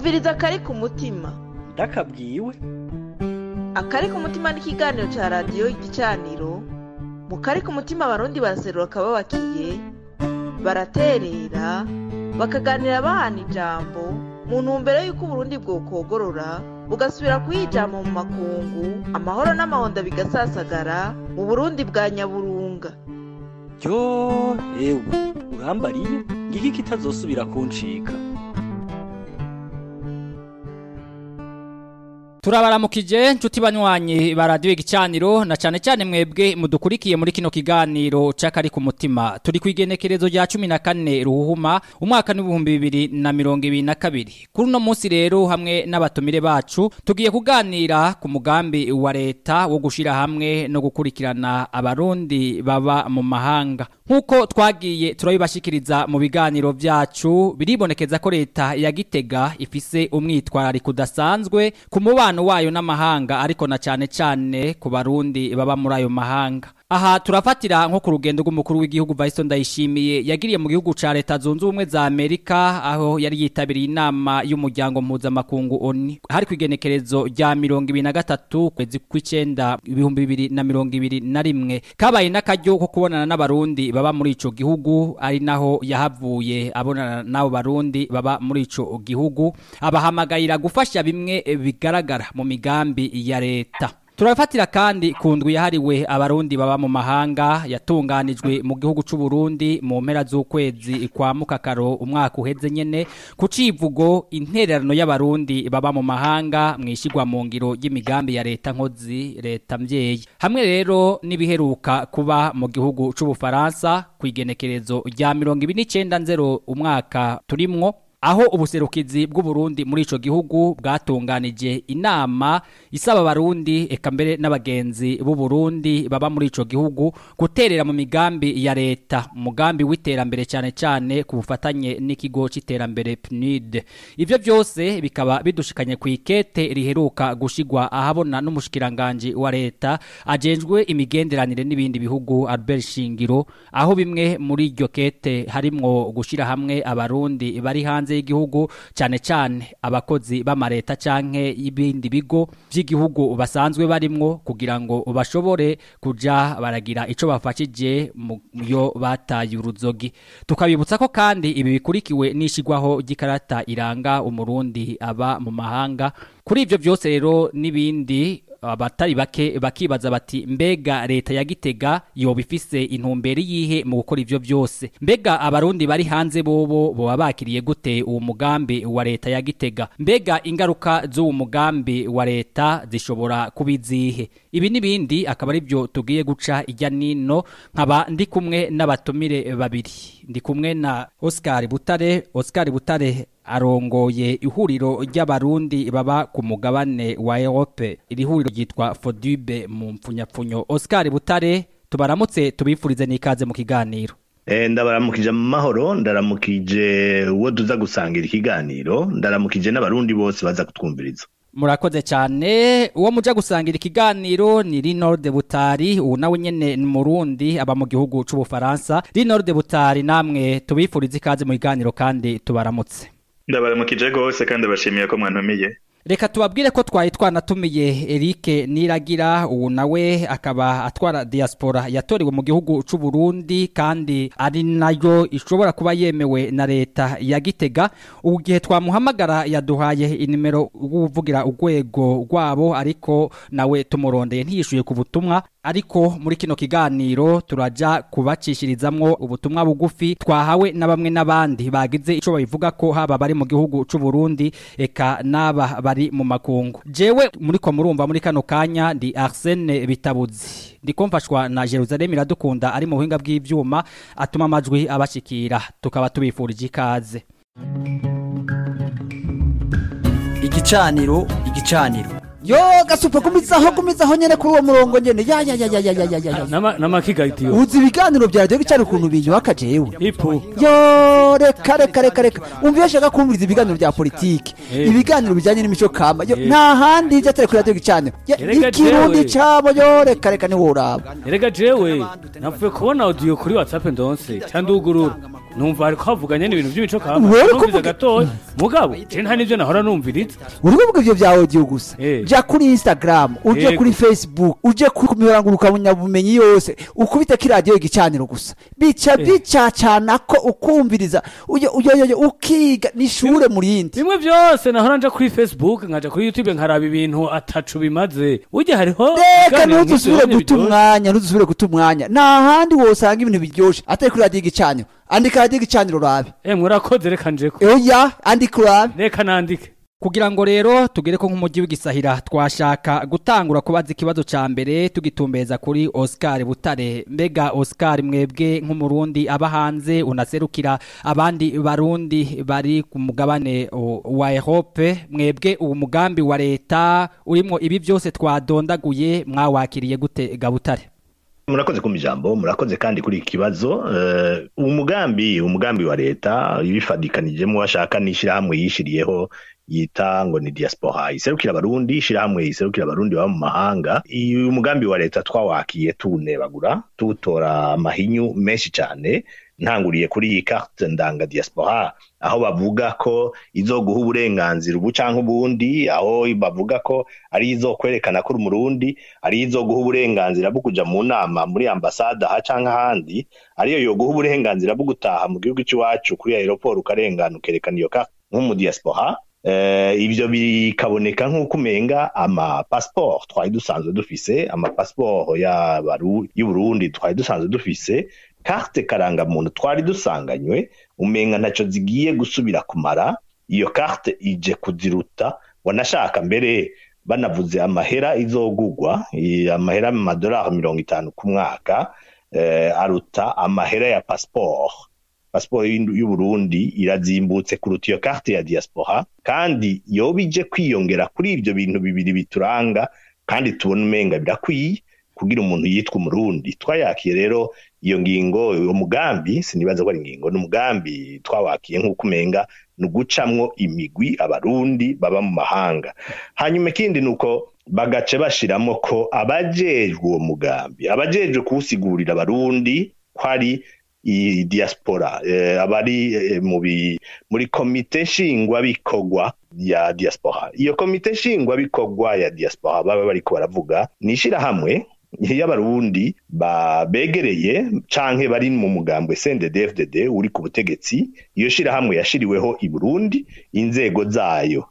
umviriza akari ku mutima ndakabwiwe akari ku mutima ni ikiganiro cya radiyo igicaniro mu kari ku mutima abarundi baraserura akababakiye baraterera bakaganira bahana ijambo mu ntumbero y'uko uburundi bwokogorora bugasubira kuyijama mu makungu amahoro n'amahonda bigasasagara mu burundi bwa nyaburunga ryo ewe urambariye ngiki kitazosubira kuncika turabaramukije nshuti banywanyi ba radiyo igicaniro na cyane cyane mwebwe mudukurikiye muri kino kiganiro cy'akari ku mutima turi ku igenekerezo rya cumi na kane ruhuma umwaka n'ibihumbi bibiri na mirongo ibiri na kabiri kuri uno munsi rero hamwe n'abatumire bacu tugiye kuganira ku mugambi wa leta wo gushyira hamwe no gukurikirana abarundi baba mu mahanga nk'uko twagiye turabibashikiriza mu biganiro byacu biribonekeza ko leta ya gitega ifise umwitwarariko udasanzwe ku mubano wayo n'amahanga ariko na cyane cyane ku barundi baba muri ayo mahanga aha turafatira nko ku rugendo rw'umukuru w'igihugu Vice Ndayishimiye yagiriye mu gihugu ca leta zunze ubumwe za Amerika aho yari yitabiriye inama y'umuryango mpuzamakungu ONU hari ku igenekerezo rya mirongo ibiri na gatatu kwezi kw'icenda ibihumbi bibiri na mirongo ibiri na rimwe kabaye n'akaryo ko kubonana n'abarundi baba muri ico gihugu ari naho yahavuye abonana n'abo barundi baba muri ico gihugu abahamagarira gufasha bimwe bigaragara mu migambi ya leta turafatira kandi ku ndwi yahariwe abarundi baba mu mahanga yatunganijwe mu gihugu c'u Burundi mu mpera z'ukwezi kwa mukakaro umwaka uheze nyene ku civugo intererano y'abarundi baba mu mahanga mwishigwa mu ngiro y'imigambi ya leta nkozi leta mvyeyi hamwe rero nibiheruka kuba mu gihugu c'u Bufaransa ku igenekerezo rya 29 umwaka turimwo aho ubuserukizi bw'uburundi muri ico gihugu bwatunganije inama isaba abarundi eka mbere n'abagenzi b'uburundi baba muri ico gihugu guterera mu migambi ya leta umugambi w'iterambere cyane cyane ku bufatanye n'ikigo c'iterambere PNUD ivyo byose bikaba bidushikanye ku ikete riheruka gushigwa ahabona n'umushikiranganje wa leta ajenjwe imigenderanire n'ibindi bihugu Albert Shingiro aho bimwe muri iryo kete harimwo gushira hamwe abarundi bari hanze y'igihugu cyane cyane abakozi b'amareta canke y'ibindi bigo by'igihugu basanzwe barimwo kugira ngo bashobore kuja baragira ico bafashije mu yo bataye uruzogi tukabibutsa ko kandi ibi bikurikiwe n'ishigwaho ry'ikarata iranga umurundi aba mu mahanga kuri ivyo byose rero n'ibindi abatari bake bakibaza bati mbega leta ya gitega yoba ifise intumbero yihe mu gukora ivyo byose mbega abarundi bari hanze bobo boba bakiriye gute uwo mugambi wa leta ya gitega mbega ingaruka z'uwo mugambi wa leta zishobora kubizihe ibi n'ibindi akaba ari byo tugiye guca ijya nino nkaba ndi kumwe n'abatumire babiri ndi kumwe na Oscar Butare Oscar Butare arongoye ihuriro ry'abarundi baba ku mugabane wa Europe iri huriro ryitwa Fodube mu mpfunyapfunyo Oscar Butare tubaramutse tubifurize n'ikaze mu kiganiro Eh, ndabaramukije mu mahoro ndaramukije uwo duza gusangira ikiganiro ndaramukije n'abarundi bose baza kutwumviriza murakoze cyane uwo muja gusangira ikiganiro ni Rinord Butari ubu nawe nyene ni murundi aba mu gihugu c'ubufaransa Rinord Butari namwe tubifurize ikaze mu kiganiro kandi tubaramutse ndabaramukije rwose kandi bashimiye ko mwantumiye Reka tubabwire ko twari twanatumiye Eric Niragira ubu nawe akaba atwara diaspora yatorewe mu gihugu c'u Burundi kandi ari nayo ishobora kuba yemewe na leta ya Gitega ubu gihe twamuhamagara yaduhaye inimero uvugira urwego rwabo ariko nawe tumurondeye ntiyishuye ku butumwa ariko muri kino kiganiro turaja kubacishirizamwo ubutumwa bugufi twahawe na bamwe n'abandi bagize ico babivuga ko haba bari mu gihugu c'u Burundi eka naba bari mu makungu jewe muri ko murumva muri kano kanya ndi Arsene Bitabuzi ndiko mfashwa na Jerusalem iradukunda ari mu buhinga bw'ivyuma atuma amajwi abashikira tukaba tubifurije ikaze igicaniro igicaniro yo gasupa gumizaho gumizaho nyene kuri uwo murongo nyene ya ya ya ya ya ya ya ya n'amakigatiyo uzi ibiganiro bya radiyo bicari ukuntu binyubaka jewe ipu yo reka reka reka reka umva iyo ashaka kumviriza ibiganiro bya politiki Eh. ibiganiro bijyanye n'imico kama yo Eh. nta handi ijya atari kuri radiyo gicaniro Ya, Erega ikirundi jewe. cabo yo reka reka niwo uraba erega jewe napfuye kubona audio kuri whatsapp ndonse cyangwa ugurura numva ariko havuganye n'ibintu by'imico kama Wewe uri numviza kuvuga- gatoya mugabo je nta n'ivyo nahora numviriza uri kuvuga ivyo vya audio gusa Eh. ja kuri instagram uje Yego. kuri facebook uje ku mihoranguruka bumenyi yose ukubita ki radiyo igicaniro gusa bica Eh. bicacana ko ukumviriza uyo uyo uyo ukiga n'ishure mu rindi bimwe vyose nahora nja kuri facebook nkaja kuri youtube nkaraba ibintu atacu bimaze burya hariho reka ibiganiro ntuzusubire nk'ivyo guta biryoshe. umwanya ntuzusubire guta umwanya nta handi wosanga ibintu biryoshe atari kuri radiyo igicaniro andika radiyo igicaniro urabe Eh, murakoze reka njeko oya andika urabe reka nandike kugira ngo rero tugere ko nk'umujyi w'igisahira twashaka gutangura kubaza ikibazo ca mbere tugitumbeza kuri Oscar Butare mbega Oscar mwebwe nk'umurundi aba hanze unaserukira abandi barundi bari ku mugabane o, wa Europe mwebwe uwo mugambi wa leta urimo ibi byose twadondaguye mwawakiriye gute Gabutare murakoze kumva ijambo murakoze kandi kuri iki kibazo Eh, umugambi umugambi wa leta ibifadikanijemo bashaka n'ishyirahamwe yishiriyeho yita ngo ni diaspora iserukira abarundi ishyirahamwe iserukira abarundi baba mu mahanga uyu mugambi wa leta twawakiye tuwunebagura tuwutora amahinyu menshi cyane ntanguriye kuri iyi carte ndanga diaspora aho bavuga ko izoguha uburenganzira ubu canke ubundi aho bavuga ko ari izo kwerekana ko uri umurundi ari izo guha uburenganzira bwo kuja mu nama muri ambasade aha canke ahandi ariyo yoguha uburenganzira bwo gutaha mu gihugu cy'iwacu kuri aeroport ukarengana ukerekana iyo carte nk'umudiaspora Eh, ivyo bikaboneka nk'uko umenga ama passport twari dusanzwe dufise ama passport y'abaru- y'uburundi twari dusanzwe dufise carte karangamuntu twari dusanganywe umenga ntaco zigiye gusubira kumara iyo carte ije kuziruta wanashaka mbere banavuze amahera izogugwa i- amahera mu madolari mirongo itanu ku mwaka eh, aruta amahera ya passport pasiporo y'u- y'uburundi irazimbutse kuruta iyo carte ya diaspora kandi yoba ije kwiyongera kuri ibyo bintu bibiri bituranga kandi tubona umenga birakwiye kugira umuntu yitwa umurundi twayakiye rero iyo ngingo uwo mugambi sinibaza ko ari ingingo ni umugambi twawakiye nk'uko umenga ni ugucamwo imigwi abarundi baba mu mahanga hanyuma ikindi ni uko bagace bashiramo ko abajejwe uwo mugambi abajejwe kuwusigurira abarundi ko ari i diaspora eh, abari eh, mu bi- muri komite nshingwabikorwa ya diaspora iyo komite nshingwabikorwa ya diaspora baba bariko baravuga ni ishirahamwe y'abarundi ba- begereye canke bari mu mugambwe CNDD-FDD uri ku butegetsi iyo shirahamwe yashiriweho i Burundi inzego zayo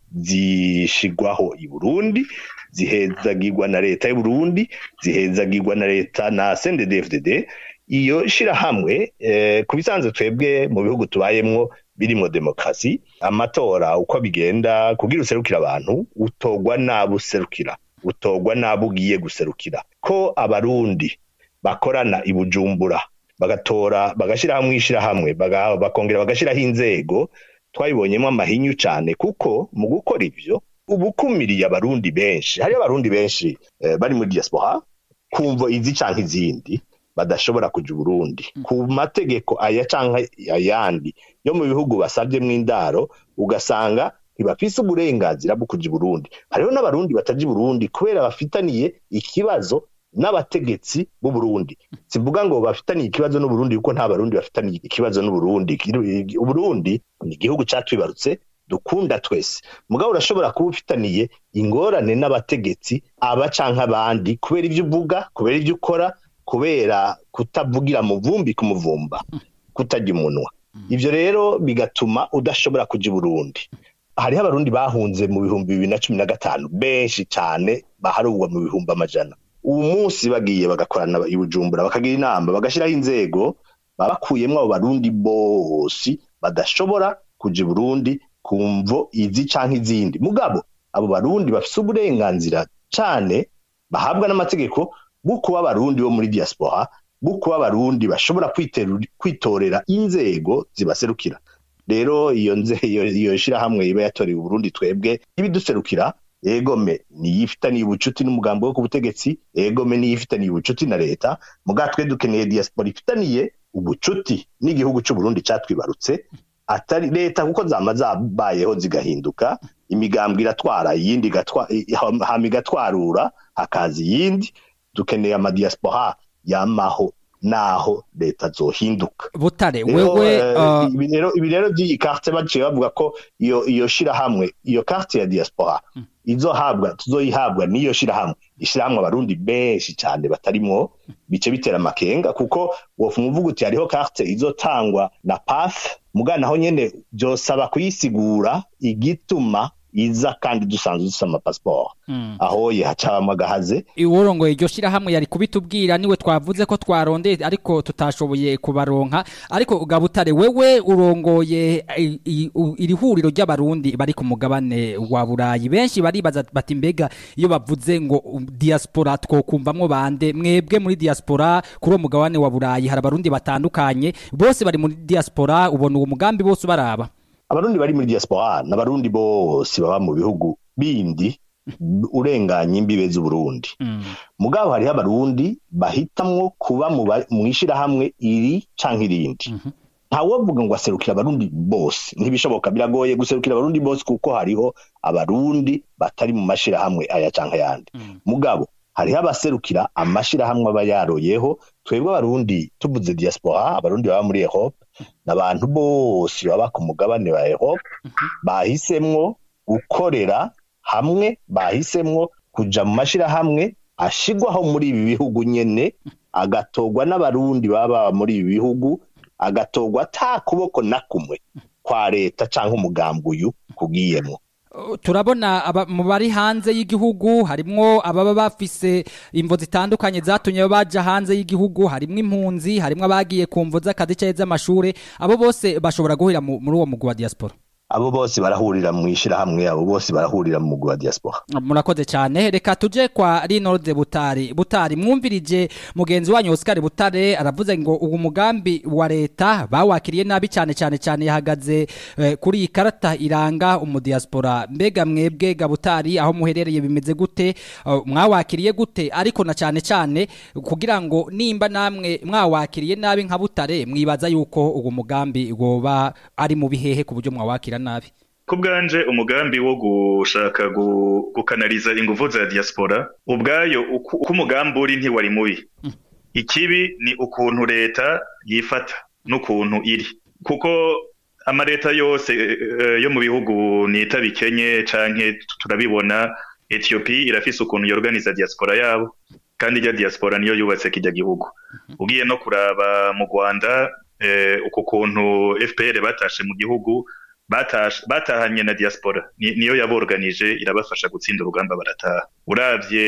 zishigwaho i Burundi zihezagirwa na leta y'u Burundi zihezagirwa na leta na CNDD-FDD iyo shirahamwe eh, ku bisanzwe twebwe mu bihugu tubayemwo birimwo demokarasi amatora uko bigenda kugira userukira abantu utogwa n'abo userukira utogwa n'abo ugiye guserukira ko abarundi bakorana i bujumbura bagatora bagashyiraho mu ishyirahamwe baga- bakongera bagashyiraho inzego twabibonyemo amahinyu cyane kuko mu gukora ibyo uba ukumiriye abarundi benshi hariyo abarundi benshi eh, bari muri diaspora kumvo izi canke izindi badashobora kuja uburundi ku mategeko aya canke ayandi yo mu bihugu basavyemwo indaro ugasanga ntibafise uburenganzira bwo kuja i burundi hariho n'abarundi bataja i burundi kubera bafitaniye ikibazo n'abategetsi b'u Burundi sivuga ngo bafitaniye ikibazo n'uburundi kuko nta barundi bafitaniye ikibazo n'uburundi uburundi ni igihugu catwibarutse dukunda twese mugabo urashobora kuba ufitaniye ingorane n'abategetsi aba canke abandi kubera ivyo uvuga kubera ivyo ukora kubera kutavugira mu vumbi ku muvumba kutarya umunwa ivyo rero bigatuma udashobora kuja i burundi hariho abarundi bahunze mu bihumbi bibiri na cumi na gatanu benshi cane baharugwa mu bihumbi amajana uwo munsi bagiye bagakorana i bujumbura bakagira inama bagashyiraho inzego baba bakuyemwo abo barundi bose badashobora kuja i burundi ku mvo izi canke izindi mugabo abo barundi bafise uburenganzira cane bahabwa n'amategeko bwo kuba abarundi bo muri diaspora bwo kuba abarundi bashobora kwiteru- kwitorera inzego zibaserukira rero iyo nze iyo, iyo shirahamwe iba yatorewe uburundi twebwe ibiduserukira egome niyifitaniye ubucuti n'umugambi wo ku butegetsi egome niyifitaniye ubucuti na leta muga twe dukeneye diaspora ifitaniye ubucuti n'igihugu c'uburundi catwibarutse atari leta kuko zama zabayeho zigahinduka imigambwe iratwara iyindi igatwa- i- hama igatwarura hakaza iyindi dukeneye amadiaspora yamaho naho leta zohinduka butare Rero, wewe eh, uh, ibi rero ibi rero by'iyi carte baciye bavuga ko iyo iyo shirahamwe iyo carte ya diaspora izohabwa tuzoyihabwa n'iyo shirahamwe ishirahamwe abarundi benshi cyane batarimwo bice bitera amakenga kuko wofu muvuga uti hariho carte izotangwa na PAF muga naho nyene byosaba kuyisigura igituma iza kandi dusanzwe dufite amapasiporo mm. aho ye hacabamo agahaze uworongoye iryo shirahamwe yari kubitubwira niwe twavuze ko twarondeye ariko tutashoboye kubaronka ariko gabutare wewe urongoye i- i- u- iri huriro ry'abarundi bari ku mugabane wa burayi benshi baribaza bati mbega iyo bavuze ngo um, diaspora twokumvamwo bande mwebwe muri diaspora kuri uwo mugabane wa burayi hari abarundi batandukanye bose bari muri diaspora ubona uwo mugambi bose ubaraba abarundi bari muri diaspora n'abarundi bose baba mu bihugu bindi urenganya imbibe z'uburundi mm. mugabo hariho abarundi bahitamwo kuba mu ba- mu ishirahamwe iri canke irindi Mhm. ntawovuga ngo aserukira abarundi bose ntibishoboka biragoye guserukira abarundi bose kuko hariho abarundi batari mu mashirahamwe aya canke ayandi Mm. mugabo hariho abaserukira amashirahamwe aba yaroyeho twebwe abarundi tuvuze diaspora abarundi baba muri Europe n'abantu bose baba ku mugabane wa Europe bahisemwo gukorera hamwe bahisemwo kuja mu mashirahamwe ashigwaho muri ibi bihugu nyene agatorwa n'abarundi baba muri ibi bihugu agatorwa ata kuboko na kumwe kwa leta canke umugambi uyu kugiyemwo Uh, turabona aba- mu bari hanze y'igihugu harimwo ababa bafise imvo zitandukanye zatumye baja hanze y'igihugu harimwo impunzi harimwo abagiye ku mvo z'akazi canke z'amashure abo bose bashobora guhurira mu- muri uwo mugwi wa diaspora abo bose barahurira mu ishirahamwe abo bose barahurira mu mugwi wa diaspora murakoze cyane reka tuje kwa Rinode Butari Butari mwumvirije mugenzi wanyu Oscar Butare aravuze ngo uwo mugambi wa leta bawakiriye nabi cyane cyane cyane yahagaze eh, kuri iyi karata iranga umudiaspora mbega mwebwe Gabutari aho muherereye bimeze gute uh, mwawakiriye gute ariko na cyane cyane kugira ngo nimba namwe mwawakiriye nabi nka Butare mwibaza yuko uwo mugambi woba ari mu bihehe ku buryo mwawakira nabi ku bwanje umugambi wo gushaka gu- gukanariza inguvu za diaspora ubwayo uko uko umugambi uri ntiwari mubi ikibi ni ukuntu leta yifata n'ukuntu iri kuko amaleta yose eh, yo mu bihugu nita bikenye canke turabibona Ethiopia irafise ukuntu yorganiza diaspora yabo kandi irya diaspora niyo yubatse kijya gihugu ugiye no kuraba mu Rwanda eh, uko kuntu FPR batashe mu gihugu batashe batahanye na diaspora ni, niyo yaborganije irabafasha gutsinda urugamba barataha uravye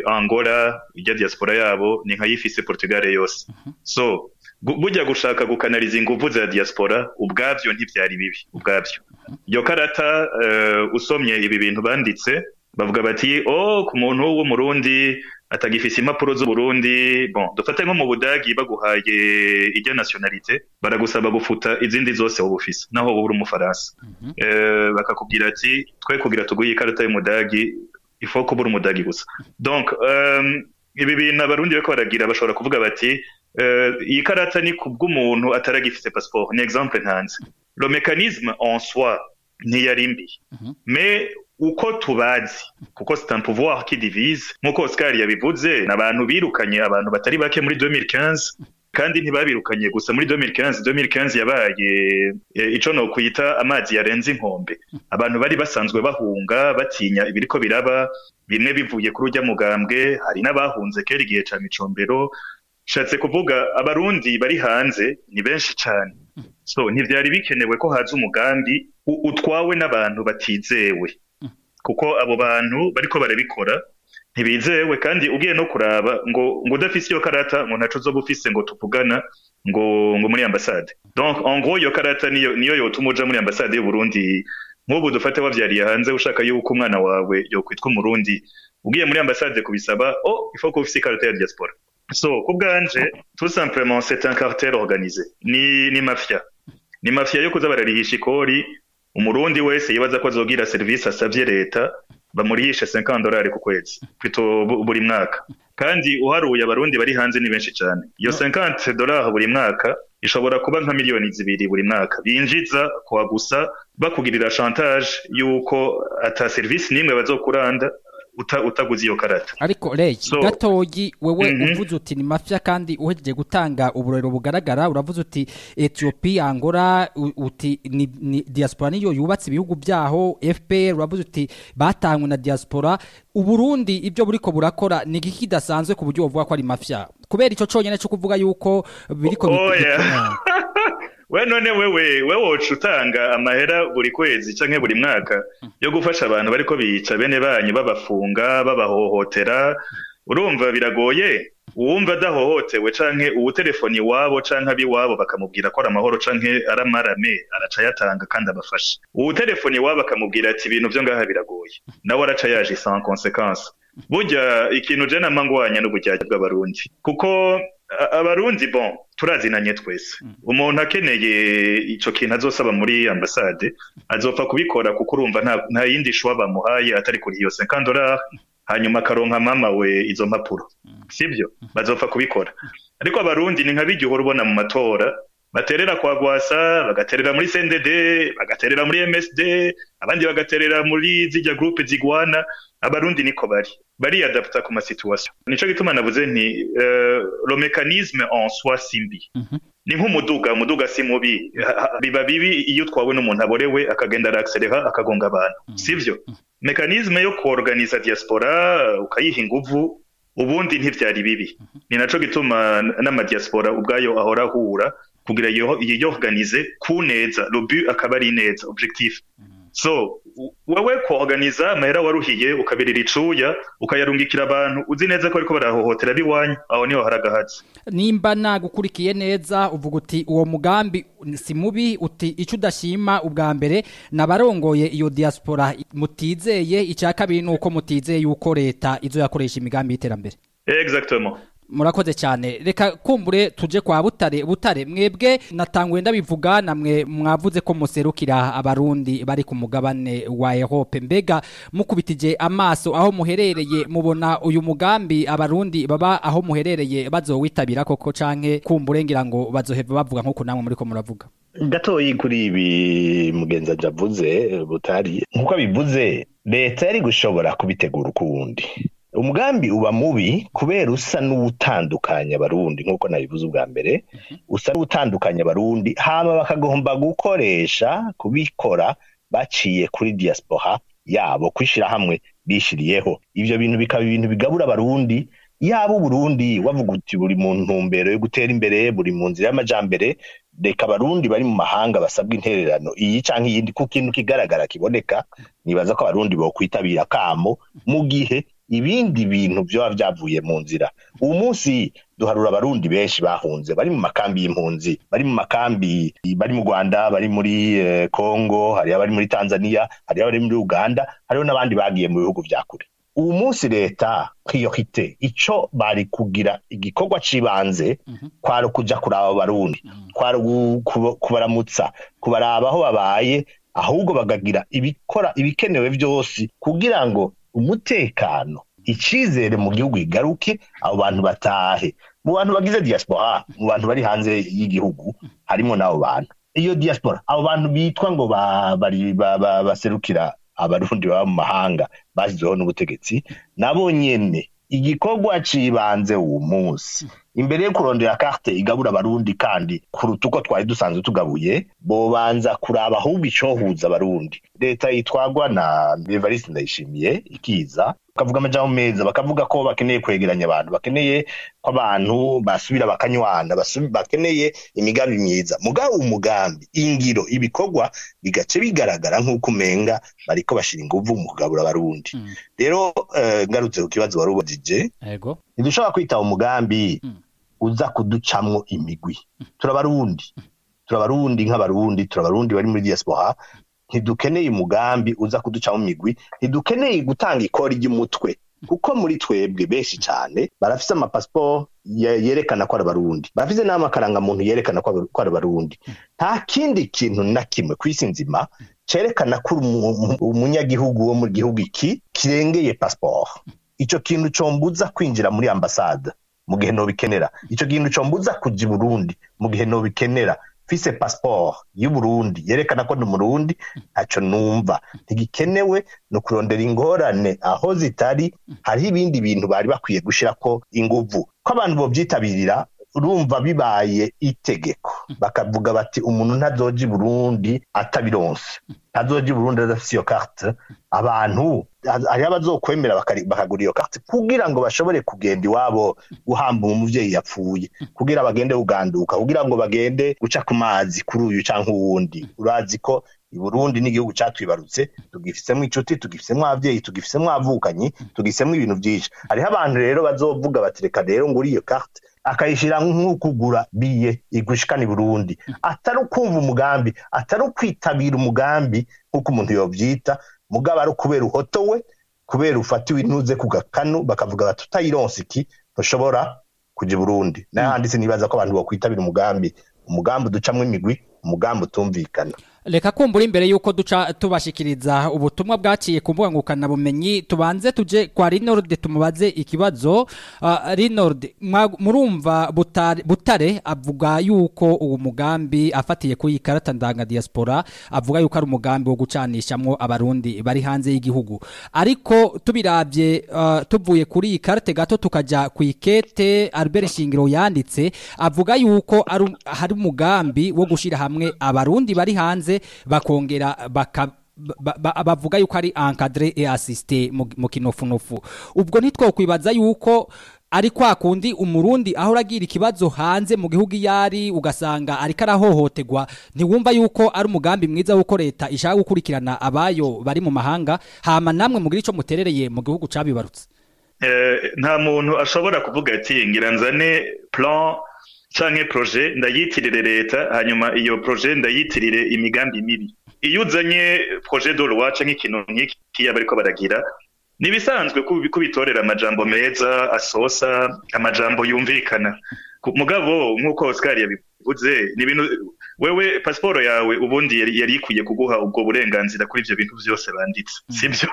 Angola irya diaspora yabo ni nkayifise Portugal yose so gu- burya gushaka gukanariza inguvu za diaspora ubwavyo ntivyari bibi ubwavyo iyo karata uh, usomye ibi bintu banditse bavuga bati oh ku muntu w'umurundi atagifise impapuro z'uburundi bon dufate nko mu budagi baguhaye irya nationalité baragusaba gufuta izindi zose wowe ufise naho wowe uri umufaransa eh, bakakubwira ati twe kugira tuguhe ikarata y'umudagi ifo kuba uri umudagi gusa donc um, ibi bintu abarundi bariko baragira bashobora kuvuga bati uh, iyi karata ni kubw'umuntu ataragifise passeport ni exemple ntanze le mécanisme en soi ntiyari mbi mais uko tubazi kuko c'est un pouvoir qui divise nk'uko Oscar yabivuze ni abantu birukanye abantu batari bake muri 2015 kandi ntibabirukanye gusa muri 2015 2015 yabaye e, ico no kwita amazi yarenze inkombe abantu bari basanzwe bahunga batinya ibiriko biraba bimwe bivuye kuri urya mugambwe hari n'abahunze kera igihe ca micombero shatse kuvuga abarundi bari hanze ni benshi cane so ntivyari bikenewe ko haza umugambi u- utwawe n'abantu batizewe kuko abo bantu bariko barabikora ntibizewe kandi ugiye no kuraba ngo ngo udafise iyo karata ngo ntaco uzoba ufise ngo tuvugana ngo ngo muri ambasade donc en gros iyo karata niyo niyo yotuma uja muri ambasade y'u Burundi nk'ubu dufate wavyariye hanze ushaka yuko umwana wawe yokwitwa umurundi ugiye muri ambasade kubisaba oh il faut ko ufise ikarata ya diaspora so ku bwanje tout simplement c'est un cartel organisé ni ni mafia ni mafia yo kuza bararihisha ikori umurundi wese yibaza ko azogira serivisi asavye leta bamurihishe 50 dolari ku kwezi pito buri mwaka kandi uharuye abarundi bari hanze ni benshi cyane iyo 50 dolari buri mwaka ishobora kuba nka miliyoni zibiri buri mwaka binjiza kwa gusa bakugirira chantage yuko ata serivisi nimwe bazokuranda uta, utaguze iyo karata ariko rege So- gatoyi wewe Mhm. uvuze uti ni mafya kandi uhejeje gutanga uburero bugaragara uravuze uti Ethiopia Angola u- uti ni, ni diaspora niyo yubatse ibihugu byaho FPR uravuze uti batangwe na diaspora uburundi ibyo buriko burakora ni iki kidasanzwe ku buryo bavuga ko ari mafya kubera ico conyene cyo kuvuga yuko biriko bi- Oya. bituma- we none wewe we woca utanga amahera buri kwezi canke buri mwaka yo gufasha abantu bariko bica bene banyu babafunga babahohotera urumva biragoye uwumva adahohotewe canke uwutelefoni iwabo canke abiwabo bakamubwira ko ari amahoro canke ari amarame araca yatanga kandi abafasha uwutelefoni iwabo akamubwira ati ibintu vyo ngaha biragoye nawe araca yaje sans conséquence burya ikintu je nama ngwanya n'uburyarya bw'abarundi kuko a- abarundi bon turazinanye twese umuntu akeneye ico kintu azosaba muri ambasade azopfa kubikora kuko urumva nta, nta yindi shwa bamuhaye atari kuri iyo 50 dollars hanyuma akaronka mama we izo mpapuro sibyo bazopfa kubikora ariko abarundi ni nka bijya uhora ubona mu matora baterera kwa gwasa bagaterera muri CNDD bagaterera muri MSD abandi bagaterera muri zijya groupe zigwana abarundi niko bari bariyadapta ku masituation nico gituma navuze nti uh, le mécanisme en soi simbi ni nk'umuduga umuduga si mubi Ha- ha- biba bibi iyo utwawe n'umuntu aborewe akagenda araakselera akagonga abantu sivyo mekanisme yo kuorganiza diaspora ukayiha inguvu ubundi ntivyari bibi ni naco gituma n- n'amadiaspora ubwayo ahora ahura kugira yiyo- yiyorganize ku neza le but akaba ari neza objectif so u- wewe kuorganiza amahera waruhiye ukabirira icuya ukayarungikira abantu uzi neza ko ariko barahohotera biwanyu aho niho haragahatse nimba nagukurikiye neza uvuga uti uwo mugambi si mubi uti icyo udashima ubwa mbere nabarongoye iyo diaspora mutizeye icya kabiri ni uko mutizeye yuko leta izo yakoresha imigambi y'iterambere exactement murakoze cyane reka kumbure tuje kwa butare butare mwebwe natangwe ndabivuga namwe mwavuze ko muserukira abarundi bari ku mugabane wa Europe mbega mukubitije amaso aho muherereye mubona uyu mugambi abarundi baba aho muherereye bazowitabira koko canke kumbure ngira ngo bazoheva bavuga nkuko namwe muriko muravuga gatoyi kuri ibi mugenzi avuze butari nk'uko abivuze leta yari gushobora kubitegura ukuwundi umugambi uba mubi kubera usa n'uwutandukanya abarundi nk'uko nabivuze ubwa mbere usa n'uwutandukanya abarundi hama bakagomba gukoresha kubikora baciye kuri diaspora yabo kwishyira hamwe bishiriyeho ivyo bintu bikaba ibintu bigabura abarundi yaba uburundi wavuga uti buri mu ntumbero yo gutera imbere buri mu nzira y'amajambere reka abarundi bari mu mahanga basabwa intererano iyi canke iyindi ku kintu kigaragara kiboneka nibaza ko abarundi bokwitabira kamo mu gihe ibindi bintu vyoba vyavuye mu nzira uwu munsi duharura abarundi benshi bahunze bari mu makambi y'impunzi bari mu makambi bari mu rwanda bari muri eh, congo hariho abari muri tanzania hariho abari muri uganda hariho n'abandi bagiye mu bihugu vya kure uwu munsi leta priorite ico bari kugira igikorwa c'ibanze kwari kuja kuraba abarundi kwari gu- kuba- kubaramutsa kubaraba aho babaye ahubwo bagagira ibikora ibikenewe vyose kugira ngo umutekano icizere mu gihugu igaruke abo bantu batahe mu bantu bagize diaspora mu bantu bari hanze y'igihugu harimo n'abo bantu iyo diaspora abo bantu bitwa ngo ba- bari ba- ba- baserukira abarundi baba mu mahanga bashyizeho n'ubutegetsi nabo nyene igikorwa cibanze uwo munsi imbere yo kurondera karte igabura abarundi kandi kuruta uko twari dusanzwe tugabuye bobanza kuraba ahubwo icohuza abarundi leta yitwagwa na evariste ndayishimiye ikiza bakavuga amajambo meza bakavuga ko bakeneye kwegeranya abantu bakeneye ko abantu basubira bakanywana basu- bakeneye imigambi myiza mugabo umugambi ingiro ibikorwa bigace bigaragara nk'uko umenga bariko bashira inguvu mu kugabura abarundi rero eh, ngarutse ku kibazo wari ubajije yego ntidushobora kwitaba umugambi Mm. uza kuducamwo imigwi turabarundi turabarundi nk'abarundi turabarundi bari muri diaspora ntidukeneye umugambi uza kuducamo imigwi ntidukeneye gutanga ikori ry'umutwe kuko muri twebwe benshi cyane barafise amapasiporo ye- yerekana ko ari abarundi barafise n'amakarangamuntu yerekana ko ari- ko ari abarundi nta kindi kintu na kimwe ku isi nzima cerekana ko uri umu- umu- umunyagihugu wo mu gihugu iki kirengeye pasiporo ico kintu combuza kwinjira muri ambasade mu gihe nobikenera ico kintu combuza kuja i burundi mu gihe nobikenera mfise passport y'uburundi yerekana ko ndi umurundi ntaco numva ntigikenewe ni ukurondera ingorane aho zitari hariho ibindi bintu bari bakwiye gushirako inguvu ko abantu bovyitabirira urumva bibaye itegeko bakavuga bati umuntu ntazoja i burundi atabironse ntazoja i burundi adafise iyo carte abantu hariho abazokwemera bakari- bakagura iyo carte kugira ngo bashobore kugenda iwabo guhamba umuvyeyi yapfuye kugira bagende kuganduka kugira ngo bagende guca ku mazi kuri uyu canke uwundi urazi ko i burundi n'igihugu catwibarutse tugifisemwo inshuti tugifisemwo abavyeyi tugifisemwo abavukanyi tugifisemwo ibintu vyinshi hariho abantu rero bazovuga bati reka rero nguri iyo carte akayishira nk'ukugura biye igushikana i burundi atari ukumva umugambi atari ukwitabira umugambi nk'uko umuntu yovyita mugabo ari ukubera uhotowe kubera ufatiwe intuze ku gakanu bakavuga bati utayironse iki ntushobora kuja i burundi n'ahandi sinibaza ko abantu bokwitabira umugambi umugambi uducamwo imigwi umugambi utumvikana Reka kumbura imbere yuko duca tubashikiriza ubutumwa bwaciye ku mbuga ngukana bumenyi tubanze tuje kwa Rinord tumubaze ikibazo uh, Rinord mwa- murumva butare, butare avuga yuko uwo mugambi afatiye ku ikarata ndanga diaspora avuga yuko ari umugambi wo gucanishamwo abarundi bari hanze y'igihugu ariko tubiravye uh, tuvuye kuri iyi karate gato tukaja ku ikete Albert Shingiro yanditse avuga yuko ari um- hari umugambi wo gushira hamwe abarundi bari hanze bakongera baka ba- ba- bavuga yuko ari encadré et assisté mu mu kinofunofu ubwo ntitwokwibaza yuko ari kwa kundi umurundi aho uragira ikibazo hanze mu gihugu yari ugasanga ariko arahohoterwa ntiwumva yuko ari umugambi mwiza w'uko leta ishaka gukurikirana abayo bari mu mahanga hama namwe mugira ico muterereye mu gihugu cabibarutse Eh, nta muntu ashobora kuvuga ati ngira nzane plan canke projet ndayitirire leta hanyuma iyo projet ndayitirire imigambi mibi iyo uzanye projet de loi canke ikintu nk'iki bariko baragira ni ibisanzwe ko ko bitorera amajambo meza asosa amajambo yumvikana Ku- mugabo nk'uko Oscar yabivuze ni ibintu wewe pasiporo yawe ubundi yari yari ikwiye kuguha ubwo burenganzira kuri ivyo bintu vyose banditse sibyo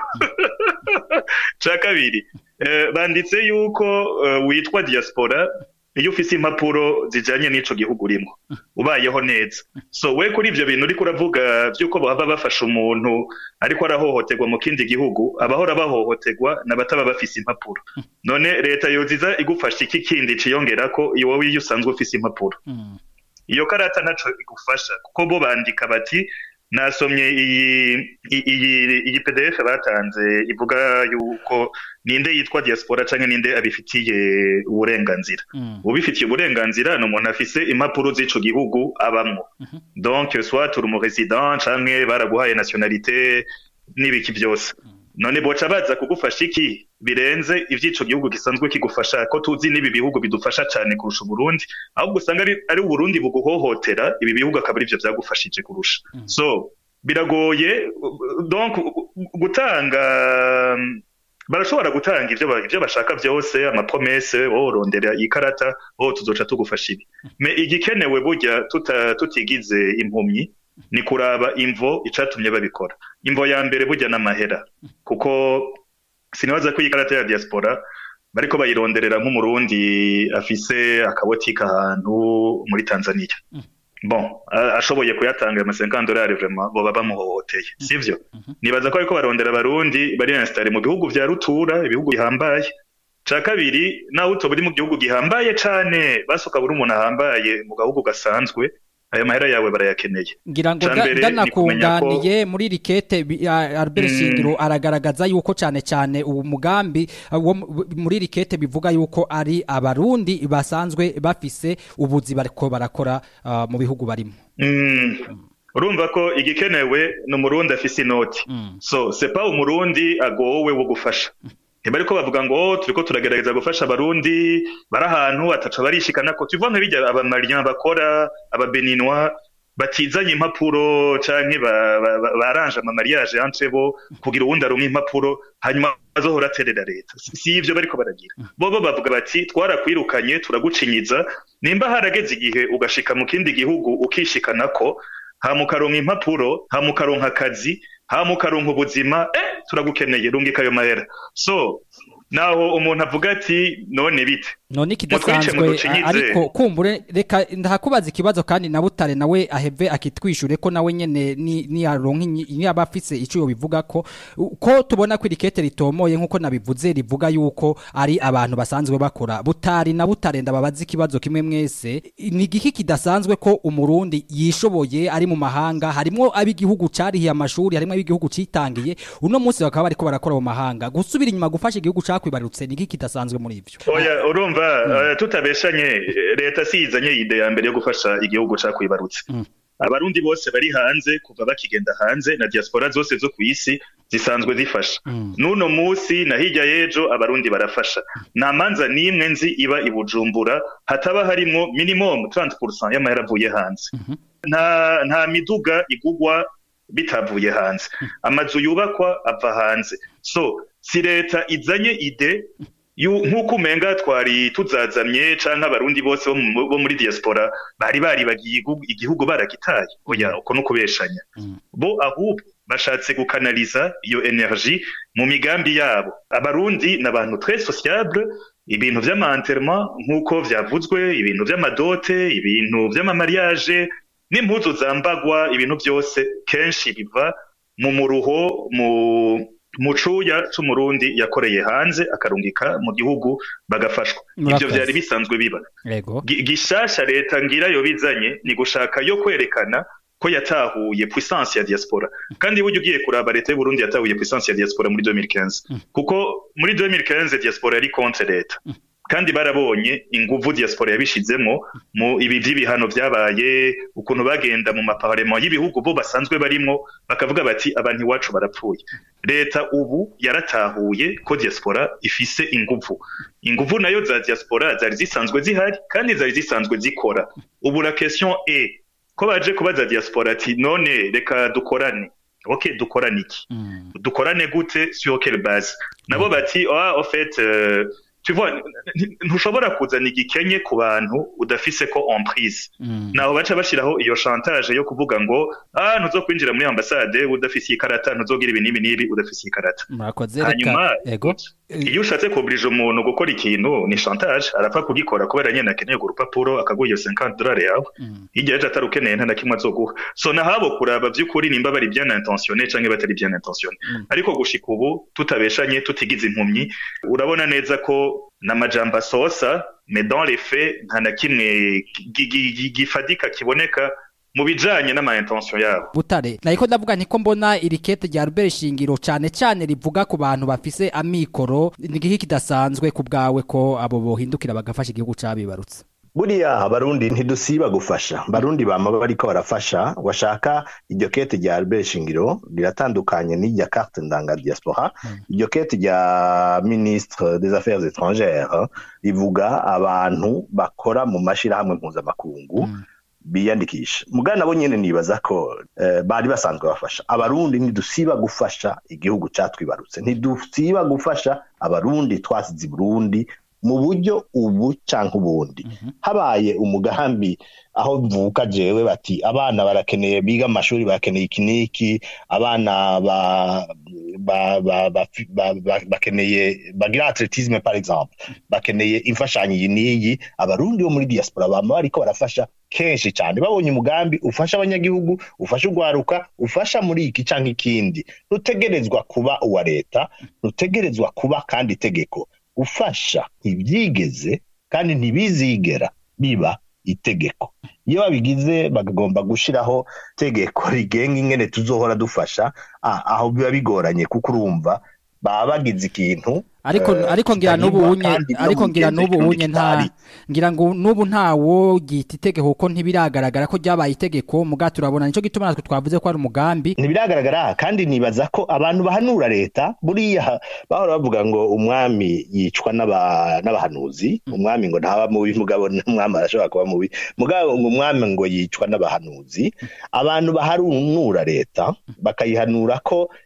ca kabiri eh, banditse yuko eh, witwa diaspora iyo ufise impapuro zijanye n'ico gihugu urimo ubayeho neza so we kuri ivyo bintu uriko uravuga vy'uko baba bafasha umuntu ariko arahohoterwa mu kindi gihugu abahora bahohoterwa n'abataba bafise impapuro none leta yoziza igufasha iki kindi ciyongerako iyo wowe iyo usanzwe ufise impapuro iyo karata ntaco igufasha kuko bo bandika bati nasomye iyi i- iyi iyi PDF batanze ivuga yuko ninde yitwa diaspora canke ninde abifitiye uburenganzira ubifitiye uburenganzira ni umuntu afise impapuro z'ico gihugu abamwo donc soit turi umu resident canke baraguhaye nationalité n'ibiki byose none boca baza kugufasha iki birenze ivy'ico gihugu gisanzwe kigufasha ko tuzi n'ibi bihugu bidufasha cane kurusha uburundi ahubwo usanga ari, ari uburundi buguhohotera ibi bihugu akaba arivyo vyagufashije kurusha so biragoye donc gutanga barashobora gutanga ivyo ba- ivyo bashaka vyose amapromese borondera ikarata oh tuzoca tugufasha ibi me igikenewe burya tuta, tutigize impumyi ni kuraba imvo icatumye babikora imvo ya mbere burya n'amahera kuko sinibaza ko iyi karata ya diaspora bariko bayironderera nk'umurundi afise akabotika ahantu muri tanzania bon a- ashoboye kuyatanga ayo masenkan dolari vraiment boba bamuhohoteye sivyo nibaza ko ariko barondera abarundi bari installe mu bihugu vya rutura ibihugu bihambaye ca kabiri nawe utoba uri mu gihugu gihambaye cane basoka buri umuntu ahambaye mu gahugu gasanzwe ayo mahera yawe barayakeneye ngira ngo Ca mbere da- ni kumenya ko- ndanakunganiye muri rikete bi- a- Albert Mm. Shingiro aragaragaza yuko cane cane uwo mugambi uh, wo mu- muri rikete bivuga yuko ari abarundi basanzwe bafise ubuzi bariko barakora uh, mu bihugu barimo Mm. urumva ko igikenewe ni umurundi afise inoti so sepa umurundi agowe wo gufasha ntibariko bavuga ngo "Oh, turiko turagerageza gufasha abarundi bari ahantu ataco barishikana ko tuva nka bijya abamalian bakora ababeninwa batizanye impapuro canke ba- ba- ba- baranje amamariage entre bo kugira uwundi aronka impapuro hanyuma azohora aterera leta Si- si ivyo bariko baragira bobo bavuga bati twarakwirukanye turagucinyiza nimba harageze igihe ugashika mu kindi gihugu ukishikanako hama ukaronka impapuro hama ukaronka akazi hama ukaronka ubuzima eh turagukeneye rungika ayo mahera so naho umuntu avuga ati none bite none Mutwice, ikidasanzwe muducinyize. a- ariko kumbure reka ndahakubaza ikibazo kandi na butare nawe aheve akitwishure ko nawe nyene ni ni aronka ni abafise ico yo bivuga ko ko tubona ko irikete ritomoye nkuko nabivuze rivuga yuko ari abantu basanzwe bakora butari na butare ndababaza ikibazo kimwe mwese ni igiki kidasanzwe ko umurundi yishoboye ari mu mahanga harimo ab'igihugu carihiye amashuri harimo ab'igihugu citangiye uno munsi bakaba bariko barakora mu mahanga gusubira inyuma gufasha igihugu cakwibarutse ni igiki kidasanzwe muri ivyo oya urumva eh, tutabeshanye eh, leta siyizanye ide ya mbere yo gufasha igihugu cakwibarutse abarundi bose bari hanze kuva bakigenda hanze na diaspora zose zo ku isi zisanzwe zifasha n'uno munsi na hirya y'ejo abarundi barafasha nta manza n'imwe nzi iba i bujumbura hataba harimwo minimum 30% y'amahera avuye hanze nta nta miduga igugwa bitavuye hanze amazu yubakwa ava hanze so si leta izanye ide yu- nk'uko umenga twari tuzazamye canke abarundi bose bo mu- bo muri diaspora bari baribagiye igihugu- igihugu baragitaye oya uko no kubeshanya bo ahubwo bashatse gukanaliza iyo energie mu migambi yabo abarundi ni abantu très sociable ibintu vy'amanterement nk'uko vyavuzwe ibintu vy'amadote ibintu vy'amamariage n'impuzu zambagwa ibintu byose kenshi biva mu muruho mu mu cuya c'umurundi yakoreye hanze akarungika mu gihugu bagafashwa ivyo Murakoze. vyari bisanzwe biba yego Gi- gishasha leta ngira yo bizanye ni gushaka yo kwerekana ko yatahuye puissance ya diaspora kandi burya ugiye kuraba leta y'u Burundi yatahuye puissance ya diaspora muri 2015 kuko muri 2015 diaspora yari contre leta kandi barabonye inguvu diaspora yabishizemo mu ibi vy'ibihano vyabaye ukuntu bagenda mu maparlement y'ibihugu bo basanzwe barimwo bakavuga bati abantu iwacu barapfuye leta ubu yaratahuye ko diaspora ifise inguvu inguvu nayo za diaspora zari zisanzwe zihari kandi zari zisanzwe zikora ubu la question est ko baje kubaza diaspora ati none reka dukorane ok dukorane iki dukorane gute sur quelle base nabo bati ah en fait euh, tu vois n- n- ntushobora kuzana igikenye ku bantu udafise ko emprise naho baca bashiraho iyo chantage yo kuvuga ngo ah ntuzokwinjira muri ambasade udafise ikarata ntuzogira ibi n'ibi n'ibi udafise ikarata murakoze hanyuma reka yego iyo ushatse kuburija umuntu gukora ikintu ni chantage arapfa kugikora kubera nyene akeneye urwo rupapuro akaguha iyo 50 dolari yawe hirya yaje atari ukeneye nta na kimwe azoguha so nahabo kuraba vy'ukuri nimba bari bien intentionné canke batari bien intentionné ariko gushika ubu tutabeshanye tutigize impumyi urabona neza ko n'amajambo asosa mais dans les faits nta na kimwe gi- gi- gi- gifadika kiboneka mu bijanye n'ama intention yabo butare nariko ndavuga nti ko mbona iri kete rya Albert Shingiro cane cane rivuga ku bantu bafise amikoro ni igiki kidasanzwe ku bwawe ko abo bohindukira bagafasha igihugu cabibarutse buriya abarundi ntidusiba gufasha barundi bama bariko barafasha washaka iryo kete rya Albert Shingiro riratandukanye n'irya carte ndanga diaspora iryo kete rya ministre des affaires étrangères rivuga abantu bakora mu mashirahamwe mpuzamakungu biyandikisha mugana nabo nyene nibaza ko eh, bari basanzwe bafasha abarundi ntidusiba gufasha igihugu catwibarutse ntidusiba gufasha abarundi twasize i burundi mu buryo ubu canke ubundi habaye umugambi aho mvuka jewe bati abana barakeneye biga amashuri barakeneye iki n'iki abana ba, ba, ba, ba, ba, ba, bakeneye bagira atletisme par exemple bakeneye imfashanyo iyi n'iyi abarundi bo muri diaspora bama bariko barafasha kenshi cyane babonye umugambi ufasha abanyagihugu ufasha urwaruka ufasha muri iki canke ikindi ntutegerezwa kuba uwa leta ntutegerezwa kuba kandi itegeko gufasha ntibyigeze kandi ntibizigera biba itegeko iyo babigize bagomba gushiraho tegeko rigenga ingene tuzohora dufasha ah, aho biba bigoranye kuko urumva baba bagize ikintu ariko eh, ariko ngira n'ubu kitanyurwa unye kandi no ariko mu ngira n'ubu migenzo unye nta kitari. ngira ngo n'ubu ntawo gita itegeko kuko ntibiragaragara ko ryabaye itegeko muga turabona nico gituma natwe twavuze ko ari umugambi ntibiragaragara kandi nibaza ko abantu bahanura leta buriya bahora bavuga ngo umwami yicwa n'aba- n'abahanuzi umwami ngo ntaba mubi mugabo n'umwami arashobora kuba mubi mugabo ngo umwami ngo yicwa n'abahanuzi abantu bahanura leta bakayihanura ko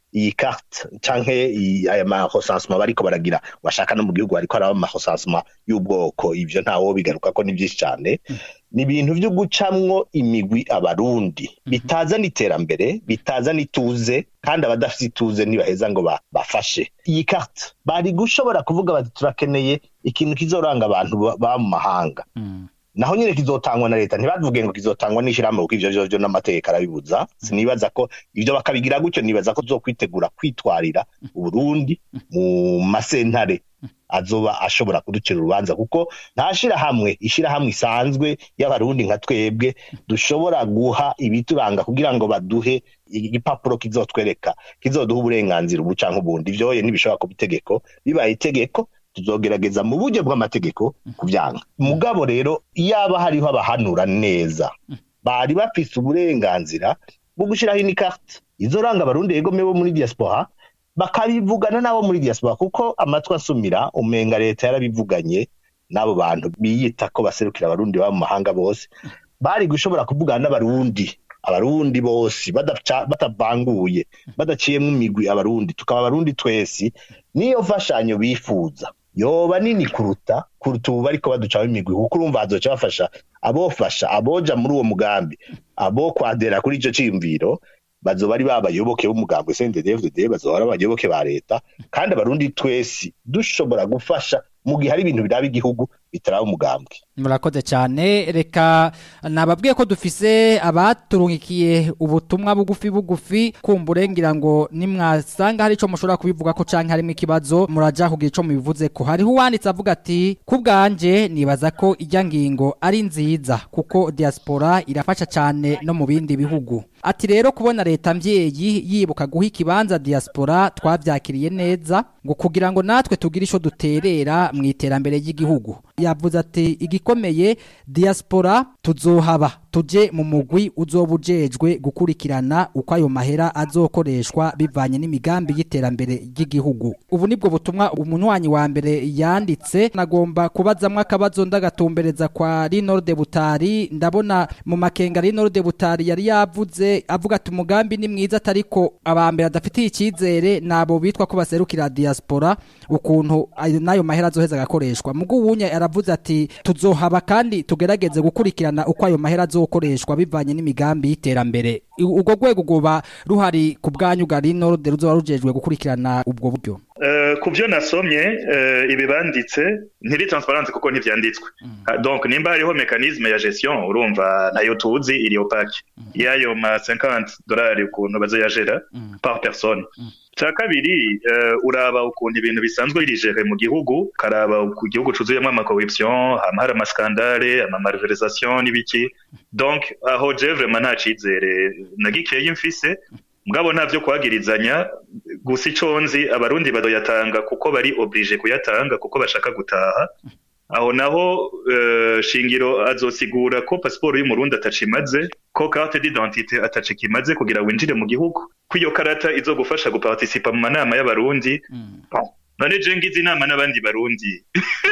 iyi carte canke iyi- aya mahosansuma bariko baragira bashaka no mu gihugu bariko haraba amahosansuma y'ubwoko ivyo ntawo bigaruka ko ni vyinshi cane ni ibintu vyo gucamwo imigwi abarundi bitazana iterambere bitazana ituze kandi abadafite ituze ntibaheza ngo ba- bafashe iyi carte bari gushobora kuvuga bati turakeneye ikintu kizoranga abantu ba- ba mu mahanga naho nyine kizotangwa na leta ntibavuge ngo kizotangwa n'ishyirahamwe kuko ivyo vyovyo n'amategeko arabibuza sinibaza ko ivyo bakabigira gutyo nibaza ko tuzokwitegura kwitwarira uburundi mu masentare azoba ashobora kuducira urubanza kuko nta shirahamwe ishirahamwe isanzwe y'abarundi nka twebwe dushobora guha ibituranga kugira ngo baduhe igipapuro kizotwereka kizoduha uburenganzira ubu canke ubundi ivyoye ntibishobora kuba itegeko bibaye itegeko tuzogerageza mu buryo bw'amategeko kuvyanga mugabo rero iyaba hariho abahanura neza bari bafise uburenganzira bwo gushiraho ini carte izoranga abarundi yegome bo muri diaspora bakabivugana n'abo muri diaspora kuko amatwi asumira umenga leta yarabivuganye n'abo bantu biyita ko baserukira abarundi baba mu mahanga bose bari gushobora kuvugana n'abarundi abarundi bose badaca- batavanguye badaciyemwo imigwi abarundi tukaba abarundi twese niyo mfashanyo bifuza yoba nini kuruta kuruta ubu bariko baducaho imigwi kuko urumva hazoca bafasha abofasha aboja muri uwo mugambi abo kwadera kuri ico ciyumviro bazoba ari babayoboke b'umugambi CNDD-FDD bazoba ari abayoboke ba leta kandi abarundi twese dushobora gufasha mu gihe hari ibintu biraba igihugu bitaraba umugambi murakoze cyane reka nababwiye ko dufise abaturungikiye ubutumwa bugufi bugufi kumbure ngira ngo nimwasanga hari ico mushobora kubivuga ko canke harimo ikibazo muraja kugira ico mubivuze ko hariho uwanditse avuga ati ku bwanje nibaza ko ijya ngingo ari nziza kuko diaspora irafasha cyane no mu bindi bihugu ati rero kubona leta mvyeyi yibuka guha ikibanza diaspora twavyakiriye neza ngo kugira ngo natwe tugire ico duterera mu iterambere ry'igihugu yavuze ati igikomeye diaspora tuzohaba tuje mu mugwi uzoba ujejwe gukurikirana uko ayo mahera azokoreshwa bivanye n'imigambi y'iterambere ry'igihugu ubu nibwo butumwa umunywanyi wa mbere yanditse nagomba kubazamwo akabazo ndagatumbereza kwa Rinorde Butari ndabona mu makenga Rinorde Butari yari yavuze avuga ati umugambi ni mwiza atariko abambere adafitiye icyizere nabo bitwa ko baserukira diaspora ukuntu ayo nayo mahera azoheza agakoreshwa mugo uwunya aravuze ati tuzohaba kandi tugerageze gukurikirana uko ayo mahera azokoreshwa bivanye n'imigambi y'iterambere U- urwo rwego rwoba ruhari ku bwanyu bwa Rinorde ruzoba rujejwe gukurikirana ubwo buryo Eh, ku byo nasomye eh, ibi banditse ntiri transparence kuko ntivyanditswe Ah, donc nimba hariho mekanisme ya gestion urumva nayo tuzi iri opaque yayo ma 50 dolari ukuntu bazoyagera par personne cya kabiri eh, uraba ukuntu ibintu bisanzwe birigere mu gihugu ukaraba ku gihugu cuzuyemo amakorruption hama hari amaskandale amamalversation n'ibiki donc aho je vraiment nta cizere na gikeyi mfise mugabo nta vyo kwagirizanya gusa ico nzi abarundi badoyatanga kuko bari oblige kuyatanga kuko bashaka gutaha aho naho uh, shingiro azosigura ko pasiporo y'umurundi atacimaze ko carte d'identité atacikimaze kugira winjire mu gihugu ko iyo karata izogufasha guparticipa mu manama y'abarundi Bon, none je ngize inama n'abandi barundi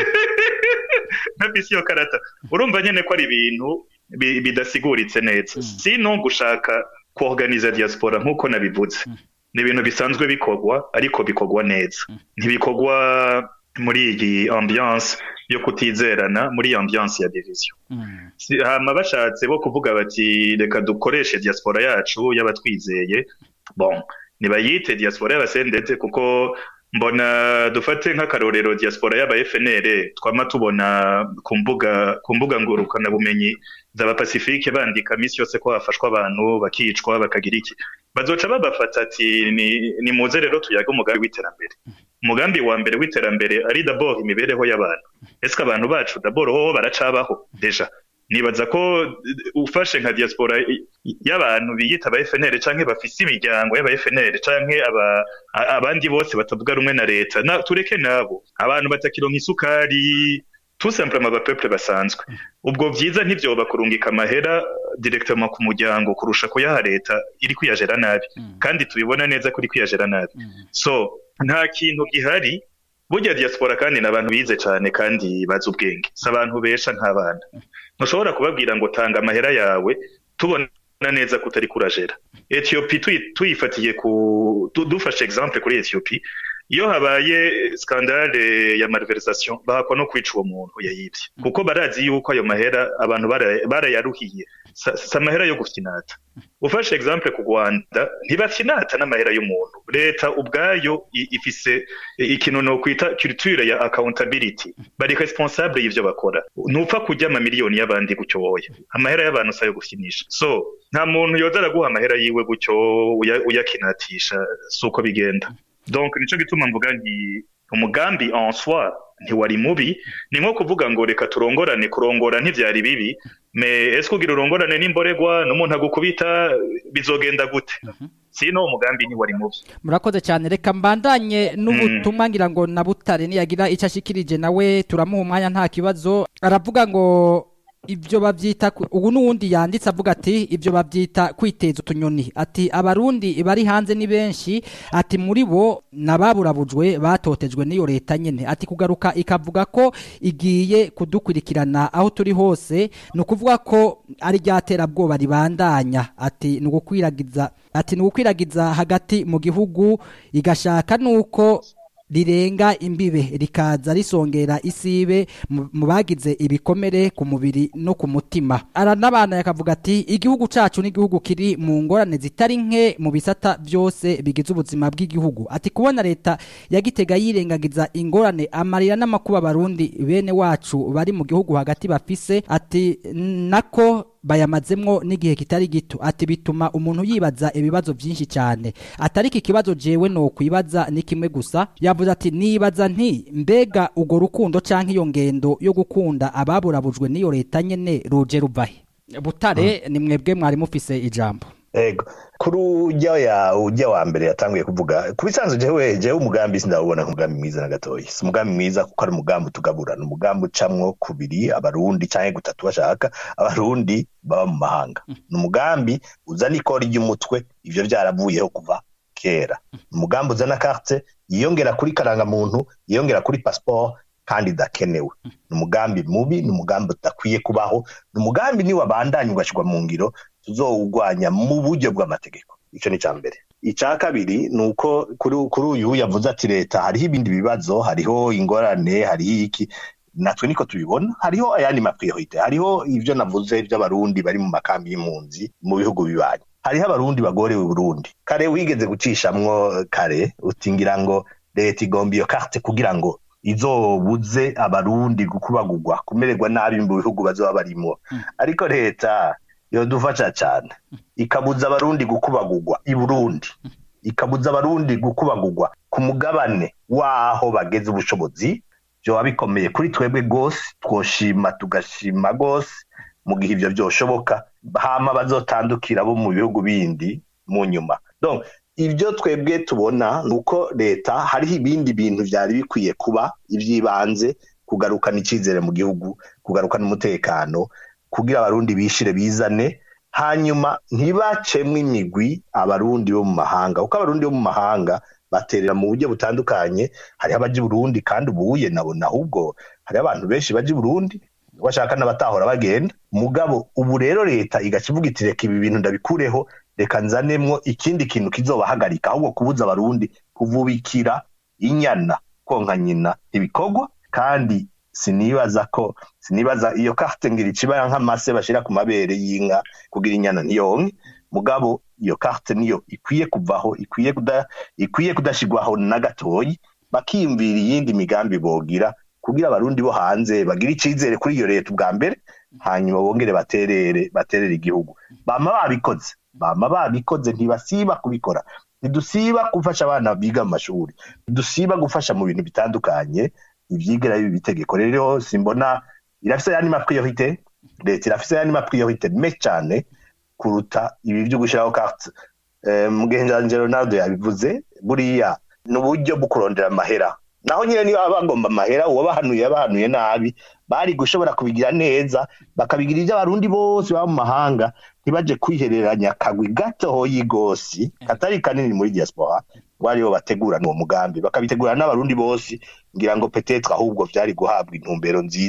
ntafise iyo karata urumva nyene ko ari ibintu bi- bidasiguritse neza sino gushaka kuorganiza diaspora nk'uko nabivuze ni ibintu bisanzwe bikorwa ariko bikorwa neza ntibikorwa muri iyi ambiance yo kutizerana muri iyo ambiance ya division Si- hama bashatse bo kuvuga bati reka dukoreshe diaspora yacu y'abatwizeye bon nibayite diaspora y'abasendete kuko mbona dufate nk'akarorero diaspora y'aba FNL twama tubona ku mbuga ku mbuga ngurukana bumenyi z'aba Pacifique bandika misi yose ko hafashwa abantu bakicwa bakagira iki bazoca babafata ati ni, ni muze rero tuyaga umugambi w'iterambere umugambi wa mbere w'iterambere ari d'abord imibereho y'abantu ese abantu bacu d'abord ho baracabaho deja nibaza ko eh, ufashe nka diaspora i- i- y'abantu biyita aba FNL canke bafise imiryango y'aba FNL canke aba a- abandi bose batavuga rumwe na leta na tureke nabo abantu batakironka isukari tout simplement aba peuple basanzwe ubwo vyiza ntivyoba kurungika amahera directement ku muryango kurusha kuyaha leta iri kwiyajera nabi kandi tubibona neza ko iri kwiyajera nabi so nta kintu gihari burya diaspora kandi ni abantu bize cyane kandi bazi ubwenge si abantu besha nk'abana ntushobora kubabwira ngo tanga amahera yawe tubona neza ko utari kurajera etiyopi tuyi- tuyifatiye ku du- dufashe exemple kuri etiyopi iyo habaye skandale ya malversation bahakwa no kwica uwo muntu yayivye kuko barazi yuko ayo mahera abantu bara- barayaruhiye sa si amahera yo gufinata ufashe exemple ku rwanda ntibafinata n'amahera y'umuntu leta ubwayo i- ifise ikintu nokwita culture ya accountability bari responsable y'ivyo bakora ntupfa kurya amamiliyoni y'abandi gutyo woya amahera y'abantu si ayo gufinisha so nta muntu yoza araguha amahera yiwe gutyo uya- uyakinatisha si uko bigenda donc nico gituma mvuga nti umugambi en soi ntiwari mubi ni nko kuvuga ngo reka turongorane kurongora ntivyari bibi me ese kugira urongorane n'imboregwa n'umuntu agukubita bizogenda gute sino umugambi ntiwari mubi murakoze cyane reka mbandanye n'ubutumwa ngira ngo na butare niyagira icyo ashikirije nawe turamuha umwanya nta kibazo aravuga ngo ibyo babyita ku- ubu n'uwundi yanditse avuga ati ibyo babyita kwiteza utunyoni ati abarundi bari hanze ni benshi ati muri bo n'ababurabujwe batotejwe n'iyo leta nyine ati kugaruka ikavuga ko igiye kudukurikirana aho turi hose ni ukuvuga ko ari rya terabwoba ribandanya ati ni ugukwiragiza ati ni ugukwiragiza hagati mu gihugu igashaka nuko rirenga imbibe rikaza risongera isibe mu mu bagize ibikomere ku mubiri no ku mutima aranabana yakavuga ati igihugu cacu ni igihugu kiri mu ngorane zitari nke mu bisata byose bigize ubuzima bw'igihugu ati kubona leta ya gitega yirengagiza ingorane amarira n'amakuba abarundi bene wacu bari mu gihugu hagati bafise ati nako bayamazemwo n'igihe kitari gito ati bituma umuntu yibaza ibibazo byinshi cyane atari iki kibazo jewe no kwibaza ni kimwe gusa yavuze ati nibaza nti mbega ugo rukundo canke iyo ngendo yo gukunda ababurabujwe n'iyo leta nyene ruje ruvahe butare ni mwebwe mwari mufise ijambo ego kuri ujya ya ujya wa mbere yatanguye kuvuga ku bisanzwe jewe jewe umugambi sindawubona nk'umugambi mwiza na gatoya si umugambi mwiza kuko ari umugambi utugabura ni umugambi ucamwo kubiri abarundi canke gutatu bashaka abarundi baba mu mahanga ni umugambi uzana ikori ry'umutwe ivyo vyaravuyeho kuva kera ni umugambi uzana carte yiyongera kuri karangamuntu yiyongera kuri passport kandi idakenewe ni umugambi mubi ni umugambi udakwiye kubaho ni umugambi niwabandanya ugashirwa mu ngiro tuzowugwanya mu buryo bw'amategeko ico ni ica mbere ica kabiri ni uko kuri kuri uyu yavuze ati leta hariho ibindi bibazo hariho ingorane hariho iki natwe niko tubibona hariho ayandi mapriorite hariho ivyo navuze vy'abarundi bari mu makambi y'impunzi mu bihugu bibanyi hariho abarundi bagorewe i burundi kare wigeze gucishamwo kare utingira ngo leta igomba iyo carte kugira ngo izobuze abarundi gukubagurwa kumererwa nabi mu bihugu bazoba barimwo ariko leta yodufasha cyane ikabuza abarundi gukubagurwa i burundi ikabuza abarundi gukubagurwa ku mugabane waho bageze ubushobozi vyoba bikomeye kuri twebwe rwose twoshima tugashima rwose mu gihe ivyo vyoshoboka hama bazotandukira bo mu bihugu bindi mu nyuma donc ibyo twebwe tubona ni uko leta hariho ibindi bintu byari bikwiye kuba iby'ibanze kugarukana icyizere mu gihugu kugarukana umutekano kugira abarundi bishire bizane hanyuma ntibacemwe imigwi abarundi bo mu mahanga kuko abarundi bo mu mahanga baterera mu buryo butandukanye hariho abaja i burundi kandi ubuye nabona ahubwo hariho abantu benshi baja i burundi bashaka n'abatahora bagenda mugabo ubu rero leta igaca ivuga iti reka ibi bintu ndabikureho reka nzanemwo ikindi kintu kizobahagarika ahubwo kubuza abarundi kuvubikira inyana konka nyina ibikorwa kandi sinibaza ko sinibaza iyo carte ngira icibara nk'amase bashira ku mabere y'inka kugira inyana ntiyonke mugabo iyo carte niyo ikwiye kuvaho ikwiye kuda ikwiye kudashigwaho na gatoyi bakiyumvira iyindi migambi bogira kugira abarundi bo hanze bagira icizere kuri iyo leta ubwa mbere hanyuma bongere baterere baterere igihugu bama babikoze bama babikoze ntibasiba kubikora ntidusiba gufasha abana biga mu mashuri ntidusiba gufasha mu bintu bitandukanye ivyigera bibi bitegeko rero simbona irafise yandi mapriorite leta irafise yandi mapriorite menshi cane kuruta ibi vyo gushiraho carte eh, mugenjanje Ronaldo yabivuze buriya ni uburyo bwo kurondera amahera naho nyine niba bagomba amahera uwabahanuye yabahanuye nabi bari gushobora kubigira neza bakabigira ibyo abarundi bose baba mu mahanga ntibaje kwihereranya akagwi gatoyi gosi katari kanini muri diaspora ngo aribo bategurana uwo mugambi bakabitegurana n'abarundi bose ngira ngo petetre ahubwo vyari guhabwa intumbero nziza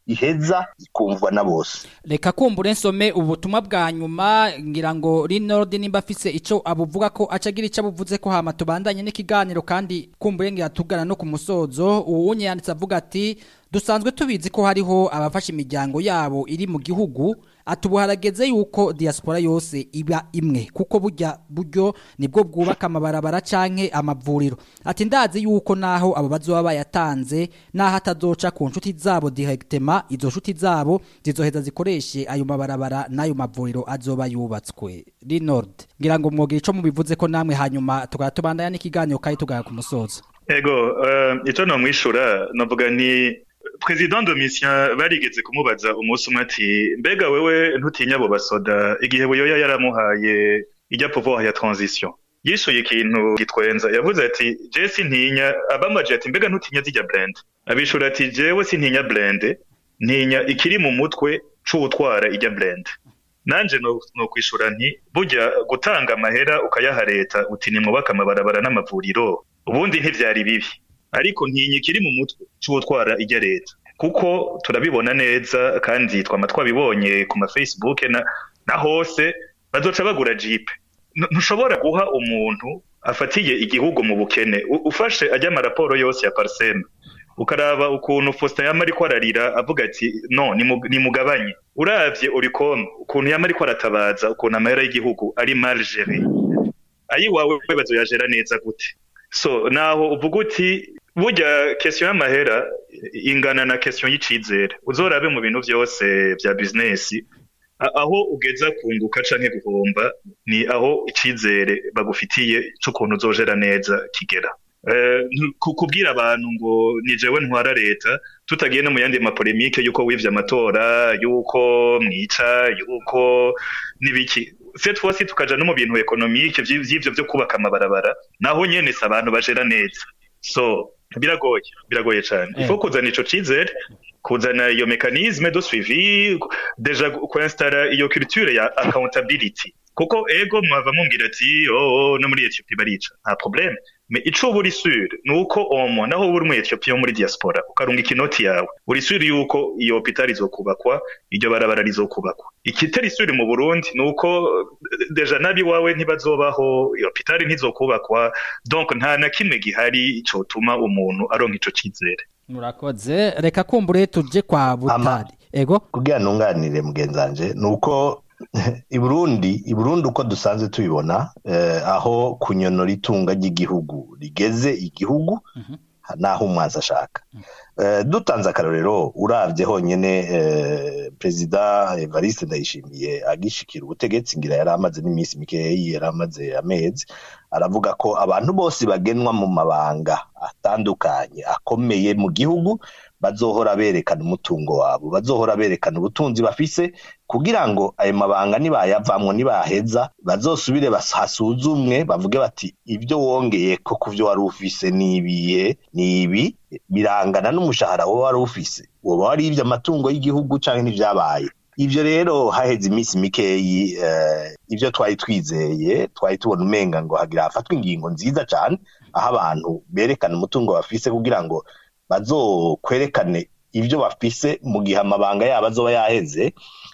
iheza ikumvwa na bose reka kumbure nsome ubutumwa bwa nyuma ngira ngo Rinord nimba afise ico abuvuga ko acagira ico abuvuze ko hama tubandanye n'ikiganiro kandi kumbure ngira tugana no ku musozo uwunye yanditse avuga ati dusanzwe tubizi ko hariho abafasha imiryango yabo iri mu gihugu atubu harageze yuko diaspora yose iba imwe kuko burya buryo nibwo bwubaka amabarabara canke amavuriro ati ndazi yuko naho abo bazoba bayatanze naho atazoca ku nshuti zabo directement izo nshuti zabo zizoheza zikoreshe ayo mabarabara n'ayo mavuriro azoba yubatswe Linord ngira ngo mwogira ico mubivuze ko namwe hanyuma tukaba tubandanya n'ikiganiro kandi tugaya ku musozo ego uh, ico nomwishura novuga nti President Domitien barigeze kumubaza umunsi umwe ati mbega wewe ntutinya abo basoda igihe buyoya yaramuhaye ijya pouvoir ya transition yishuye ikintu gitwenza yavuze ati je sintinya abamaje ati mbega ntutinya zijya blend abishura ati jewe sintinya blend ntinya ikiri mu mutwe c'utwara ijya blend nanje no, no kwishura nti burya gutanga amahera ukayaha leta uti nimwubaka amabarabara n'amavuriro ubundi ntivyari bibi ariko ntinya ikiri mu mutwe c'utwara ijya leta kuko turabibona neza kandi twama twabibonye ku ma Facebook na, na hose bazoca bagura jeep ntushobora guha umuntu afatiye igihugu mu bukene ufashe ajya amaraporo yose ya parseme ukaraba ukuntu Faustin yama ariko ararira avuga ati no nimugabanye uravye urikome ukuntu yama ariko aratabaza ukuntu amahera y'igihugu ari mal géré ayiwawe bazoyajera neza gute so naho uvuga uti burya question y'amahera ingana na question y'icizere uzorabe mu bintu byose bya business aho ugeza kunguka canke guhomba ni aho icizere bagufitiye c'ukuntu uzojera neza kigera kubwira abantu ngo ni jewe ntwara leta tutagiye no mu yandi mapolemike yuko wivye amatora yuko mwica yuko n'ibiki cette fois tukaja no mu bintu ekonomike vy'ivyo vyo kubaka amabarabara naho nyene si abantu bajera neza so biragoye biragoye cyane il faut kuzana ico cizere kuzana iyo mécanisme de suivi deja kuinstara iyo culture ya accountability kuko ego mwava mumbwira ati oh, no muri Ethiopia barica nta problème mais ico buri sûr nuko omo naho buri mu Ethiopia muri diaspora ukarunga ikinoti yawe uri sûr yuko iyo hopital izokubakwa iryo barabara rizokubakwa ikitari sûr mu Burundi nuko deja nabi wawe ntibazobaho iyo hopital ntizokubakwa donc nta na kimwe gihari cotuma umuntu aronka ico cizere murakoze reka kumbure tuje kwa butari ego kugira ntunganire mugenzanje nuko i Burundi i Burundi uko dusanzwe tubibona eh, aho kunyonora itunga ry'igihugu rigeze igihugu naho umwazi ashaka eh, dutanze akarorero uravye honyene eh, perezida Evariste Ndayishimiye agishikira ubutegetsi ngira yari amaze n'iminsi mikeyi yari amaze amezi aravuga ko abantu bose bagenwa mu mabanga atandukanye akomeye mu gihugu bazohora berekana umutungo wabo bazohora berekana ubutunzi bafise kugira ngo ayo mabanga nibayavamwo nibaheza bazosubire hasuzumwe bavuge bati ibyo wongeye ko ku byo wari ufise nibiye nibi birangana n'umushahara wowe wari ufise woba wari ibyo amatungo y'igihugu canke n'ivyabaye ivyo rero haheze iminsi mikeyi uh, ivyo twari twizeye twari tubona umenga ngo hagira hafatwa ingingo nziza cane aho abantu berekana umutungo bafise kugira ngo bazokwerekane ivyo bafise mu gihe amabanga yabo azoba yaheze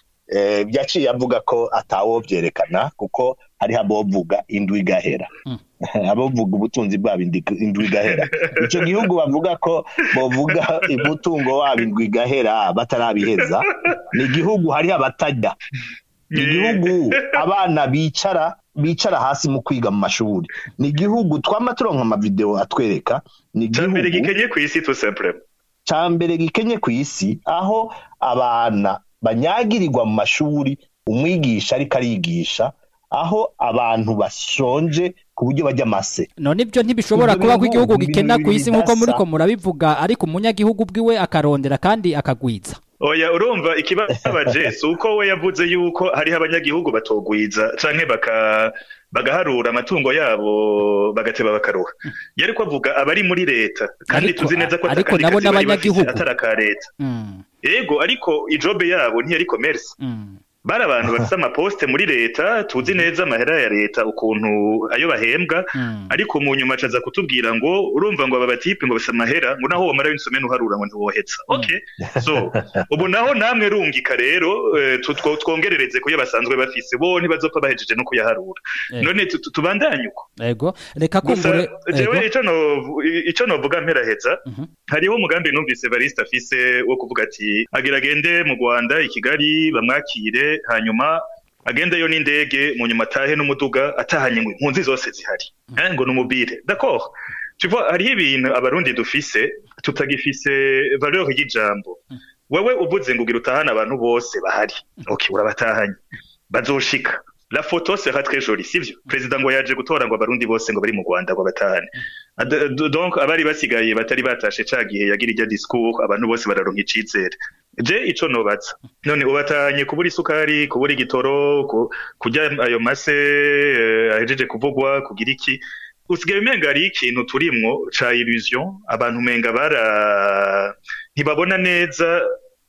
eh, yaciye avuga ko atawovyerekana kuko hariho abovuga indwi igahera mm. abovuga ubutunzi bwabo indwi igahera ico gihugu bavuga ko bovuga umutungo wabo indwi igahera batarabiheza ni igihugu hariho abatajya ni igihugu abana bicara bicara hasi mu kwiga mu mashuri ni igihugu twama turonka amavideo atwereka ni igihugu gikenye ku isi tout simplement cambere gikenye ku isi aho abana banyagirirwa mu mashuri umwigisha ariko arigisha aho abantu bashonje ku buryo bajya amase none ibyo ntibishobora kuba ko igihugu gikena ku isi nk'uko muri ko murabivuga ariko umunyagihugu bwiwe akarondera kandi akagwiza oya urumva ikibabaje si uko we yavuze yuko hariho abanyagihugu batogwiza canke baka bagaharura amatungo yabo bagateba bakaruha yari ko avuga abari muri leta kandi tuzi neza ko ariko nabo n'abanyagihugu atari aka leta yego ariko ijobe yabo ntiyari commerce bari abantu bafite amaposite muri leta tuzi neza amahera ya leta ukuntu ayo bahembwa ariko mu nyuma acaza kutubwira ngo urumva ngo aba batipe ngo basa amahera ngo naho wamara w'insomene uharura ngo ntiwohetsa okay so ubu naho namwe rungika rero eh, tu- two- twongerereze kuyo basanzwe bafise bo ntibazopfa bahejeje no kuyaharura Eh. none tu- tu- tubandanye uko ego reka gusa kumbure jewe ego. ico no- ico novuga mperaheza Mhm. hariho umugambi numvise Evariste afise wo kuvuga ati agira agende mu Rwanda i Kigali bamwakire hanyuma agendeyo n'indege mu nyuma atahe n'umuduga atahanye ngo impunzi zose zihari eh, ngo numubire d'accord tu vois hariho ibintu abarundi dufise tutagifise valeur y'ijambo wewe uvuze ngo ugira utahane abantu bose bahari okay urabatahanye bazoshika la photo sera très jolie sivyo president ngo yaje gutora ngo abarundi bose ngo bari mu Rwanda ngo batahane Ad- d- donc abari basigaye batari batashe ca gihe yagira irya discours abantu bose bararonka icizere je ico nobaza none ubatanye kubura isukari kubura igitoro ku- kurya ayo mase eh, ahejeje kuvugwa kugira iki usigaye umenga hari ikintu turimwo ca illusion abantu umenga bara ntibabona neza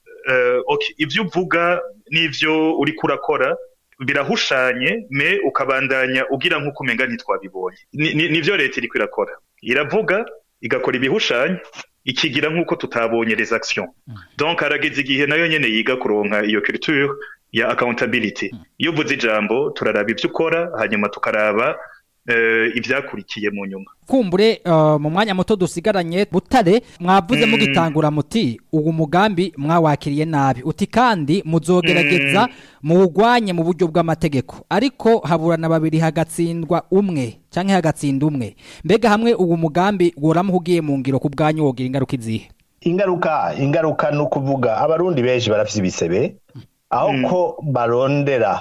eh, okay, ivyo uvuga n'ivyo uriko urakora birahushanye me ukabandanya ugira nk'uko umenga ntitwabibonye Ni- ni- nivyo leta iriko irakora iravuga igakora ibihushanye ikigira nk'uko tutabonye les actions donc harageze igihe nayo nyene yiga kuronka iyo culture ya accountability iyo uvuze ijambo turaraba ivyo ukora hanyuma tukaraba eh, ivyakurikiye mu nyuma kumbure uh, mu mwanya muto dusigaranye butare mwavuze Mm. mugitangura muti uwo mugambi mwawakiriye nabi uti kandi muzogerageza muwugwanye mu buryo bw'amategeko ariko haburana babiri hagatsindwa umwe canke hagatsinda umwe mbega hamwe uwo mugambi woramuka ugiye mu ngiro ku bwanyu wogira ingaruka izihe ingaruka ingaruka ni ukuvuga abarundi benshi barafise ibisebe aho Mm. ko barondera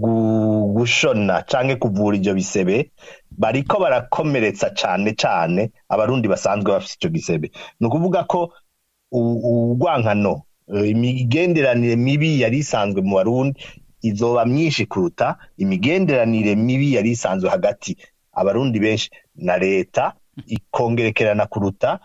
gu- gushona canke kuvura ivyo bisebe bariko barakomeretsa cane cane abarundi basanzwe bafise ico gisebe ni ukuvuga ko u- urwankano eh, imigenderanire mibi yari isanzwe mu barundi izoba myinshi kuruta imigenderanire mibi yari isanzwe hagati abarundi benshi na leta ikongerekerana kuruta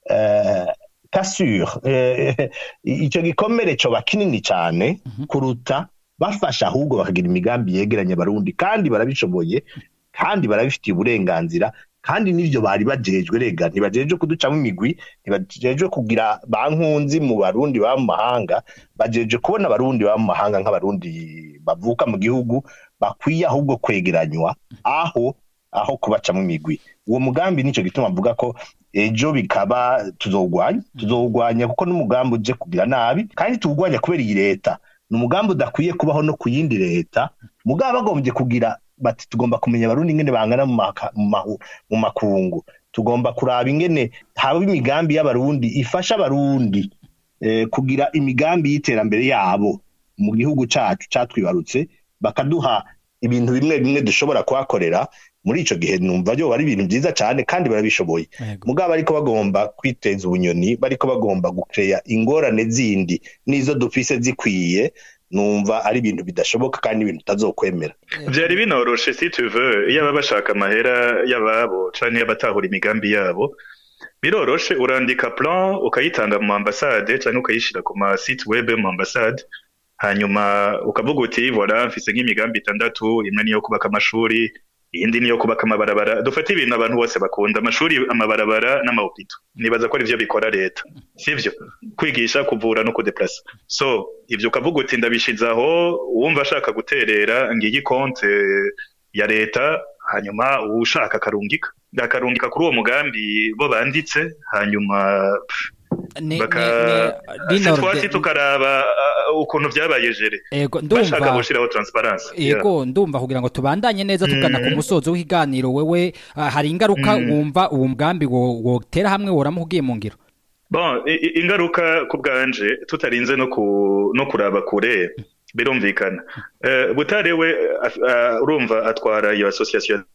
eh, kasure eh, ico gikomere coba kinini cane kuruta bafasha ahubwo bakagira imigambi yegeranya abarundi kandi barabishoboye kandi barabifitiye uburenganzira kandi n'ivyo bari bajejwe rega ntibajejwe kuducamo imigwi ntibajejwe kugira bankunzi mu barundi baba mu mahanga bajejwe kubona abarundi baba mu mahanga nk'abarundi bavuka mu gihugu bakwiye ahubwo kwegeranywa aho aho kubacamo imigwi uwo mugambi nico gituma avuga ko ejo bikaba tuzowugwanya tuzowugwanya kuko n'umugambi uje kugira nabi kandi tuwugwanya kubera iyi leta ni umugambi udakwiye kubaho no ku yindi leta mugabo bagombye kugira bati tugomba kumenya abarundi ingene bangana mu maka- mu mahu- mu makungu tugomba kuraba ingene haba imigambi y'abarundi ifasha abarundi eh, kugira imigambi y'iterambere yabo mu gihugu cacu catwibarutse bakaduha ibintu bimwe bimwe dushobora kuhakorera muri ico gihe numva byo ari ibintu vyiza cane kandi barabishoboye Yego. mugabo ariko bagomba kwiteza ubunyoni bariko bagomba gukeya ingorane zindi n'izo dufise zikwiye numva ari ibintu bidashoboka kandi ibintu utazokwemera vyari binoroshe si tu veux iyo baba bashaka amahera y'ababo canke y'abatahura imigambi yabo biroroshe urandika plan ukayitanga mu ambasade canke ukayishira ku ma site web mu ambasade hanyuma ukavuga uti voilà mfise nk'imigambi itandatu imwe niyo kubaka amashuri iyindi niyo kubaka amabarabara dufate ibintu abantu bose bakunda amashuri amabarabara n'amahopito nibaza ko arivyo bikora leta sivyo kwigisha kuvura no kudeplasa so ivyo ukavuga uti ndabishize aho uwumva ashaka guterera ngiyi konte ya leta hanyuma uwushaka akarungika akarungika kuri uwo mugambi bo banditse hanyuma pff, Ni- baka ni- ni- Linord- twasi tukaraba uh, ukuntu vyabaye jere Ego, bashaka ndumva gushiraho transparence Ego ndumva kugira ngo tubandanye neza tugana ku musozo w'ikiganiro wewe ah, hari ingaruka wumva uwo mugambi wo wotera hamwe woramuka ugiye mu ngiro bon i- i- ingaruka ku bwanje tutarinze no ku no kuraba kure birumvikana Eh, butare we af- ah, urumva atwara iyo association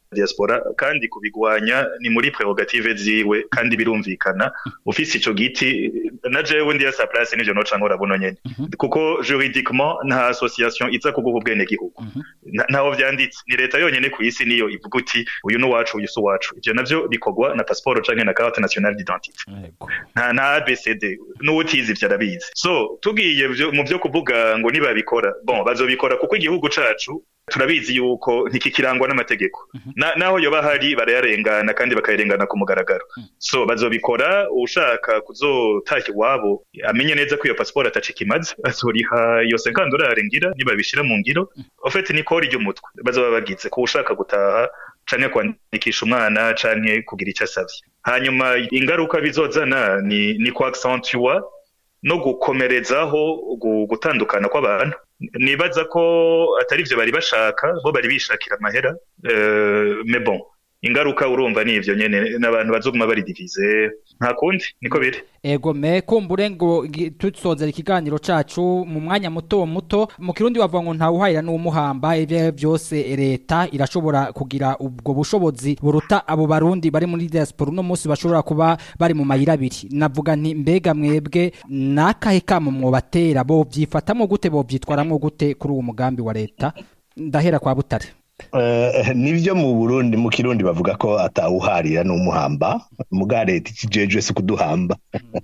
diaspora kandi kubigwanya ni muri prerogative ziwe kandi birumvikana ufise ico giti na jewe ndi sa place nivyo noca nkora buno nyene kuko juridiquement nta association iza kuguha ubwene gihugu Na- ntaho vyanditse ni leta yonyene ku isi niyo ivuga uti uyu ni uwacu uyu si uwacu ivyo navyo bikorwa na passeport canke na carte nationale d'identité nta nta abcd n'uwutizi ivyo arabizi so tugiye vyo- mu vyo kuvuga ngo nibabikora bon bazobikora kuko igihugu cacu turabizi yuko ntikikirangwa n'amategeko Na- naho yoba hari barayarengana kandi bakayarengana ku mugaragaro so bazobikora ushaka kuzotashya iwabo amenye neza ko iyo pasiporo atacika imaze azoriha iyo senkandorari ngira nibabishira mu ngiro ofete ni kori ry'umutwe bazoba bagize ko ushaka gutaha canke kwandikisha umwana canke kugira icyo asavye hanyuma ingaruka bizozana ni ni kwa accentua no gukomerezaho gu- gutandukana kw'abantu nibaza ko atari ivyo bari bashaka bo bari bishakira amahera euh, mais bon ingaruka urumva ni ivyo nyene n'abantu bazoguma bari divize nta kundi niko biri ego me kumbure ngo gi- tusozera ikiganiro cacu mu mwanya muto muto mu kirundi bavuga ngo ntawuhahira n'umuhamba ivyo ari vyo vyose leta irashobora kugira ubwo bushobozi buruta abo barundi bari muri diaspora uno munsi bashobora kuba bari mu mayira abiri navuga nti mbega mwebwe nakahe kamo mwobatera bo vyifatamwo gute bo vyitwaramwo gute kuri uwo mugambi wa leta ndahera kwa butare Eh, nivyo mu Burundi mu Kirundi bavuga ko atawuharira n'umuhamba muga leta ikijejwe si kuduhamba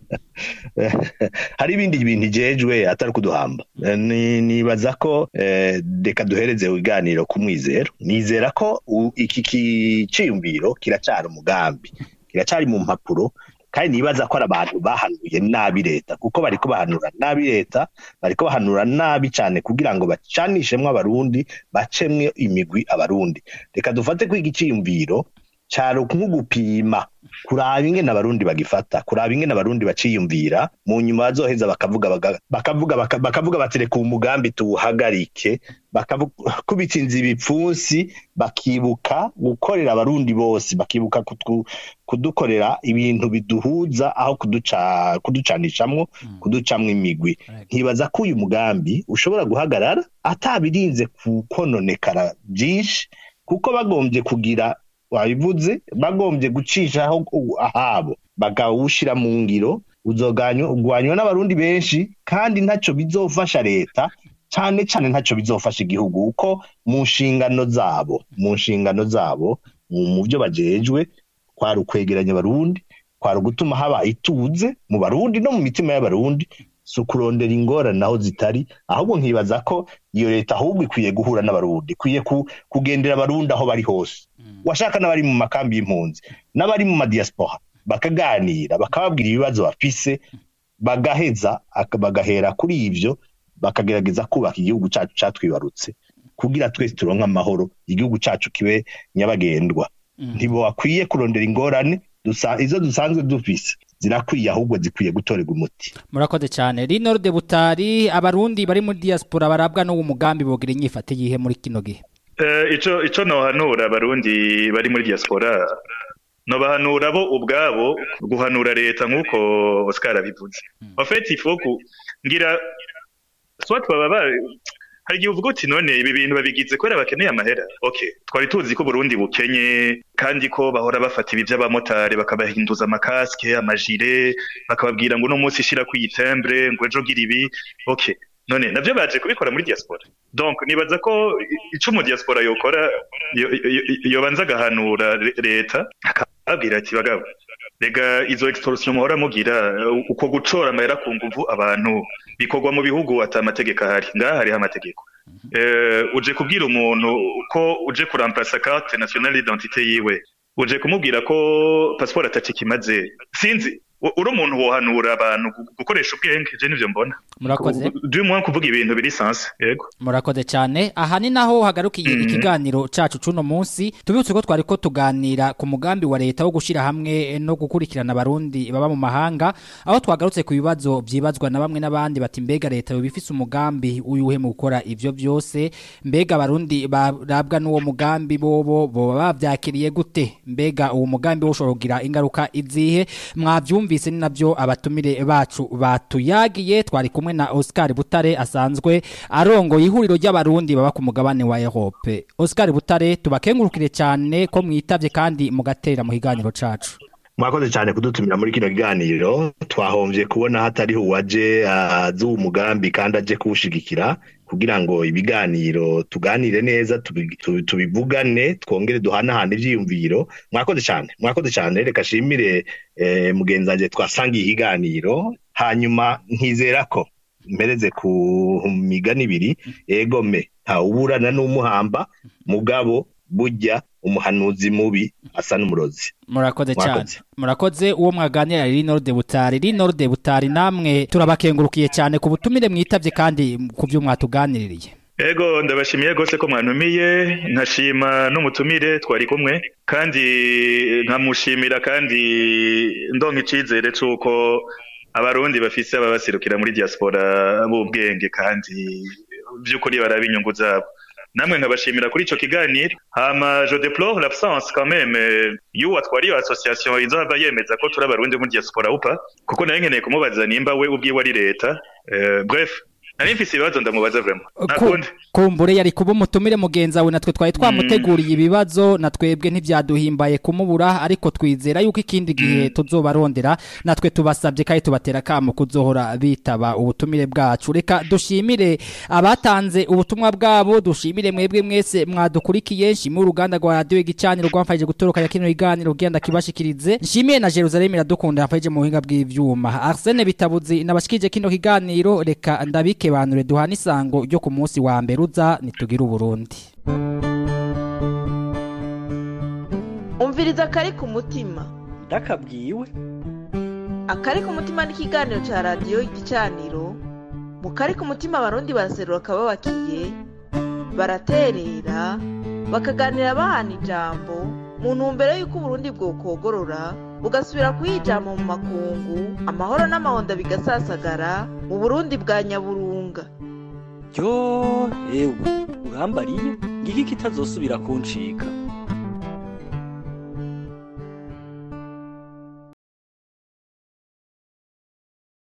hari ibindi bintu ijejwe atari kuduhamba Eh, ni- nibaza ko eh, reka duhereze ibiganiro ku mwizero nizera ko u- iki kiciyumviro kiracari umugambi kiracari mu mpapuro kandi nibaza ko ari abantu bahanuye nabi leta kuko bariko bahanura nabi leta bariko bahanura nabi cane kugira ngo bacanishemwo abarundi bacemwe imigwi abarundi reka dufate ko igiciyumviro cari nko gupima kuraba ingene abarundi bagifata kuraba ingene abarundi baciyumvira mu nyuma bazoheza bakavuga baga- bakavuga baka- bakavuga bati reka uwu mugambi tuwuhagarike bakavuga kubitsinza ibipfunsi bakibuka gukorera abarundi bose bakibuka kutwu- kudukorera ibintu biduhuza aho kuduca kuducanishamwo kuducamwo imigwi nkibaza ko uyu mugambi ushobora guhagarara atabirinze kukononekara byinshi kuko bagombye kugira wabivuze bagombye gucishaho u- ahabo bakawushira mu ngiro uzoganywa n'abarundi benshi kandi ntaco bizofasha leta cane cane ntaco bizofasha igihugu uko mu nshingano zabo mu nshingano zabo mu mu vyo bajejwe kwari ukwegeranya abarundi kwari ugutuma haba ituze mu barundi no mu mitima y'abarundi si ukurondera ingorane aho zitari ahubwo nkibaza ko iyo leta ahubwo ikwiye guhura n'abarundi ikwiye ku- kugendera abarundi aho bari hose washaka n'abari mu makambi y'impunzi n'abari mu madiaspora bakaganira bakababwira ibibazo bafise bagaheza aka- bagahera kuri ivyo bakagerageza kubaka igihugu cacu catwibarutse kugira twese turonke amahoro igihugu cacu kibe nyabagendwa ntibakwiye kurondera ingorane dusa- izo dusanzwe dufise zirakwiye ahubwo zikwiye gutorerwa umuti murakoze cyane rino de butari abarundi bari muri diaspora barabwa n'uwo mugambi bogira inyifate yihe muri kino gihe Eh, ico ico nohanura abarundi bari muri diaspora nobahanura bo ubwabo guhanura leta nk'uko Oscar abivuze en fait il faut ku ngira soit baba ba hari igihe uvuga uti none ibi bintu babigize kubera bakeneye amahera okay twari tuzi ko Burundi bukenye kandi ko bahora bafata ibi by'abamotari bakabahinduza amakaske amajire bakababwira ngo uno munsi shira ku itembre ngo ejo gira ibi okay none navyo baje kubikora muri diaspora donc nibaza ko i- ico mu diaspora yokora yo- yo- yo- yobanza agahanura le- leta akababwira ati bagabo rega izo extorsion muhora mugira uh, uko gucora amahera ku nguvu abantu bikorwa mu bihugu ata amategeko ahari ngaha hariho amategeko eh, uje kubwira umuntu ko uje kuramplasa carte nationale d'identité yiwe uje kumubwira ko passport atakikimaze sinzi u- uri umuntu wohanura abantu gu- gukoresha ubwenge je nivyo mbona Murakoze. du moins kuvuga ibintu biri sanse yego murakoze cyane aha ni naho hagarukiye ikiganiro cacu cuno munsi tubibutse ko twari ko tuganira ku mugambi wa leta wo gushyira hamwe no gukurikirana abarundi baba mu mahanga aho twagarutse ku bibazo byibazwa na bamwe n'abandi bati mbega leta yoba ifise umugambi uyuhe mu gukora ivyo byose mbega abarundi barabwa n'uwo mugambi bobo boba bavyakiriye gute mbega uwo mugambi wo ushobora kugira ingaruka izihe mwavyumvise mwumvise ni nabyo abatumire bacu batuyagiye twari kumwe na Oscar Butare asanzwe arongoye ihuriro ry'abarundi baba ku mugabane wa Europe Oscar Butare tubakengurukire cyane ko mwitavye kandi mugatera mu kiganiro cacu mwakoze cyane kudutumira muri kino kiganiro twahombye kubona hatariho uwaje azi uwo mugambi kandi aje kuwushigikira kugira ngo ibiganiro tuganire neza tubi- tu- tubivugane twongere duhanahane ivyiyumviro mwakoze cyane mwakoze cyane reka shimire eh, mugenzi wanje twasangiye ikiganiro hanyuma nkizera ko mpereze ku migani ibiri egome ntawuburana n'umuhamba mugabo burya umuhanuzi mubi asa n'umurozi murakoze cyane Mwakoze. murakoze uwo mwaganira Linor de Butari Linor de Butari namwe turabakengurukiye cyane ku butumire mwitavye kandi ku byo mwatuganiririye Ego ndabashimiye gose ko mwantumiye nkashima n'umutumire twari kumwe kandi nkamushimira kandi ndonka icizere c'uko abarundi bafise ababaserukira muri diaspora b'ubwenge kandi by'ukuri baraba inyungu zabo namwe nkabashimira kuri ico kiganiro hama je déplore l'absence quand même euh, y'uwo atwara iyo association izohava yemeza ko turi abarundi muri diaspora upa kuko nari nkeneye kumubaza nimba we ubwiwe ari leta Euh, bref nari mfise ibibazo ndamubaza vraiment nakundi kumbure yari kuba umutumire mugenzi wawe natwe twari twamuteguriye ibibazo na twebwe ntibyaduhimbaye kumubura ariko twizera yuko ikindi gihe tuzobarondera natwe tubasabye kandi tubatera akamo kuzohora bitaba ubutumire bwacu reka dushimire abatanze ubutumwa bwabo dushimire mwebwe mwese mwadukurikiye nshimire uruganda rwa radiyo igicaniro rwamfashije gutorokanya kino kiganiro ugenda kibashikirize nshimiye na Jerusalem iradukunda yamfashije mu buhinga bw'ivyuma Arsene Bitabuzi nabashikije kino kiganiro reka ndabikebanure duhana isango ryo ku munsi wa mbere uza nitugire uburundi umviriza akari ku mutima ndakabwiwe akari ku mutima ni ikiganiro cya radiyo igicaniro mu kari ku mutima abarundi baraserura akababakiye baraterera bakaganira bahana ijambo mu ntumbero y'uko uburundi bwokogorora bugasubira kuyijama mu makungu amahoro n'amahonda bigasasagara mu burundi bwa nyaburunga ryo ewe urambariye ngiki kitazosubira kuncika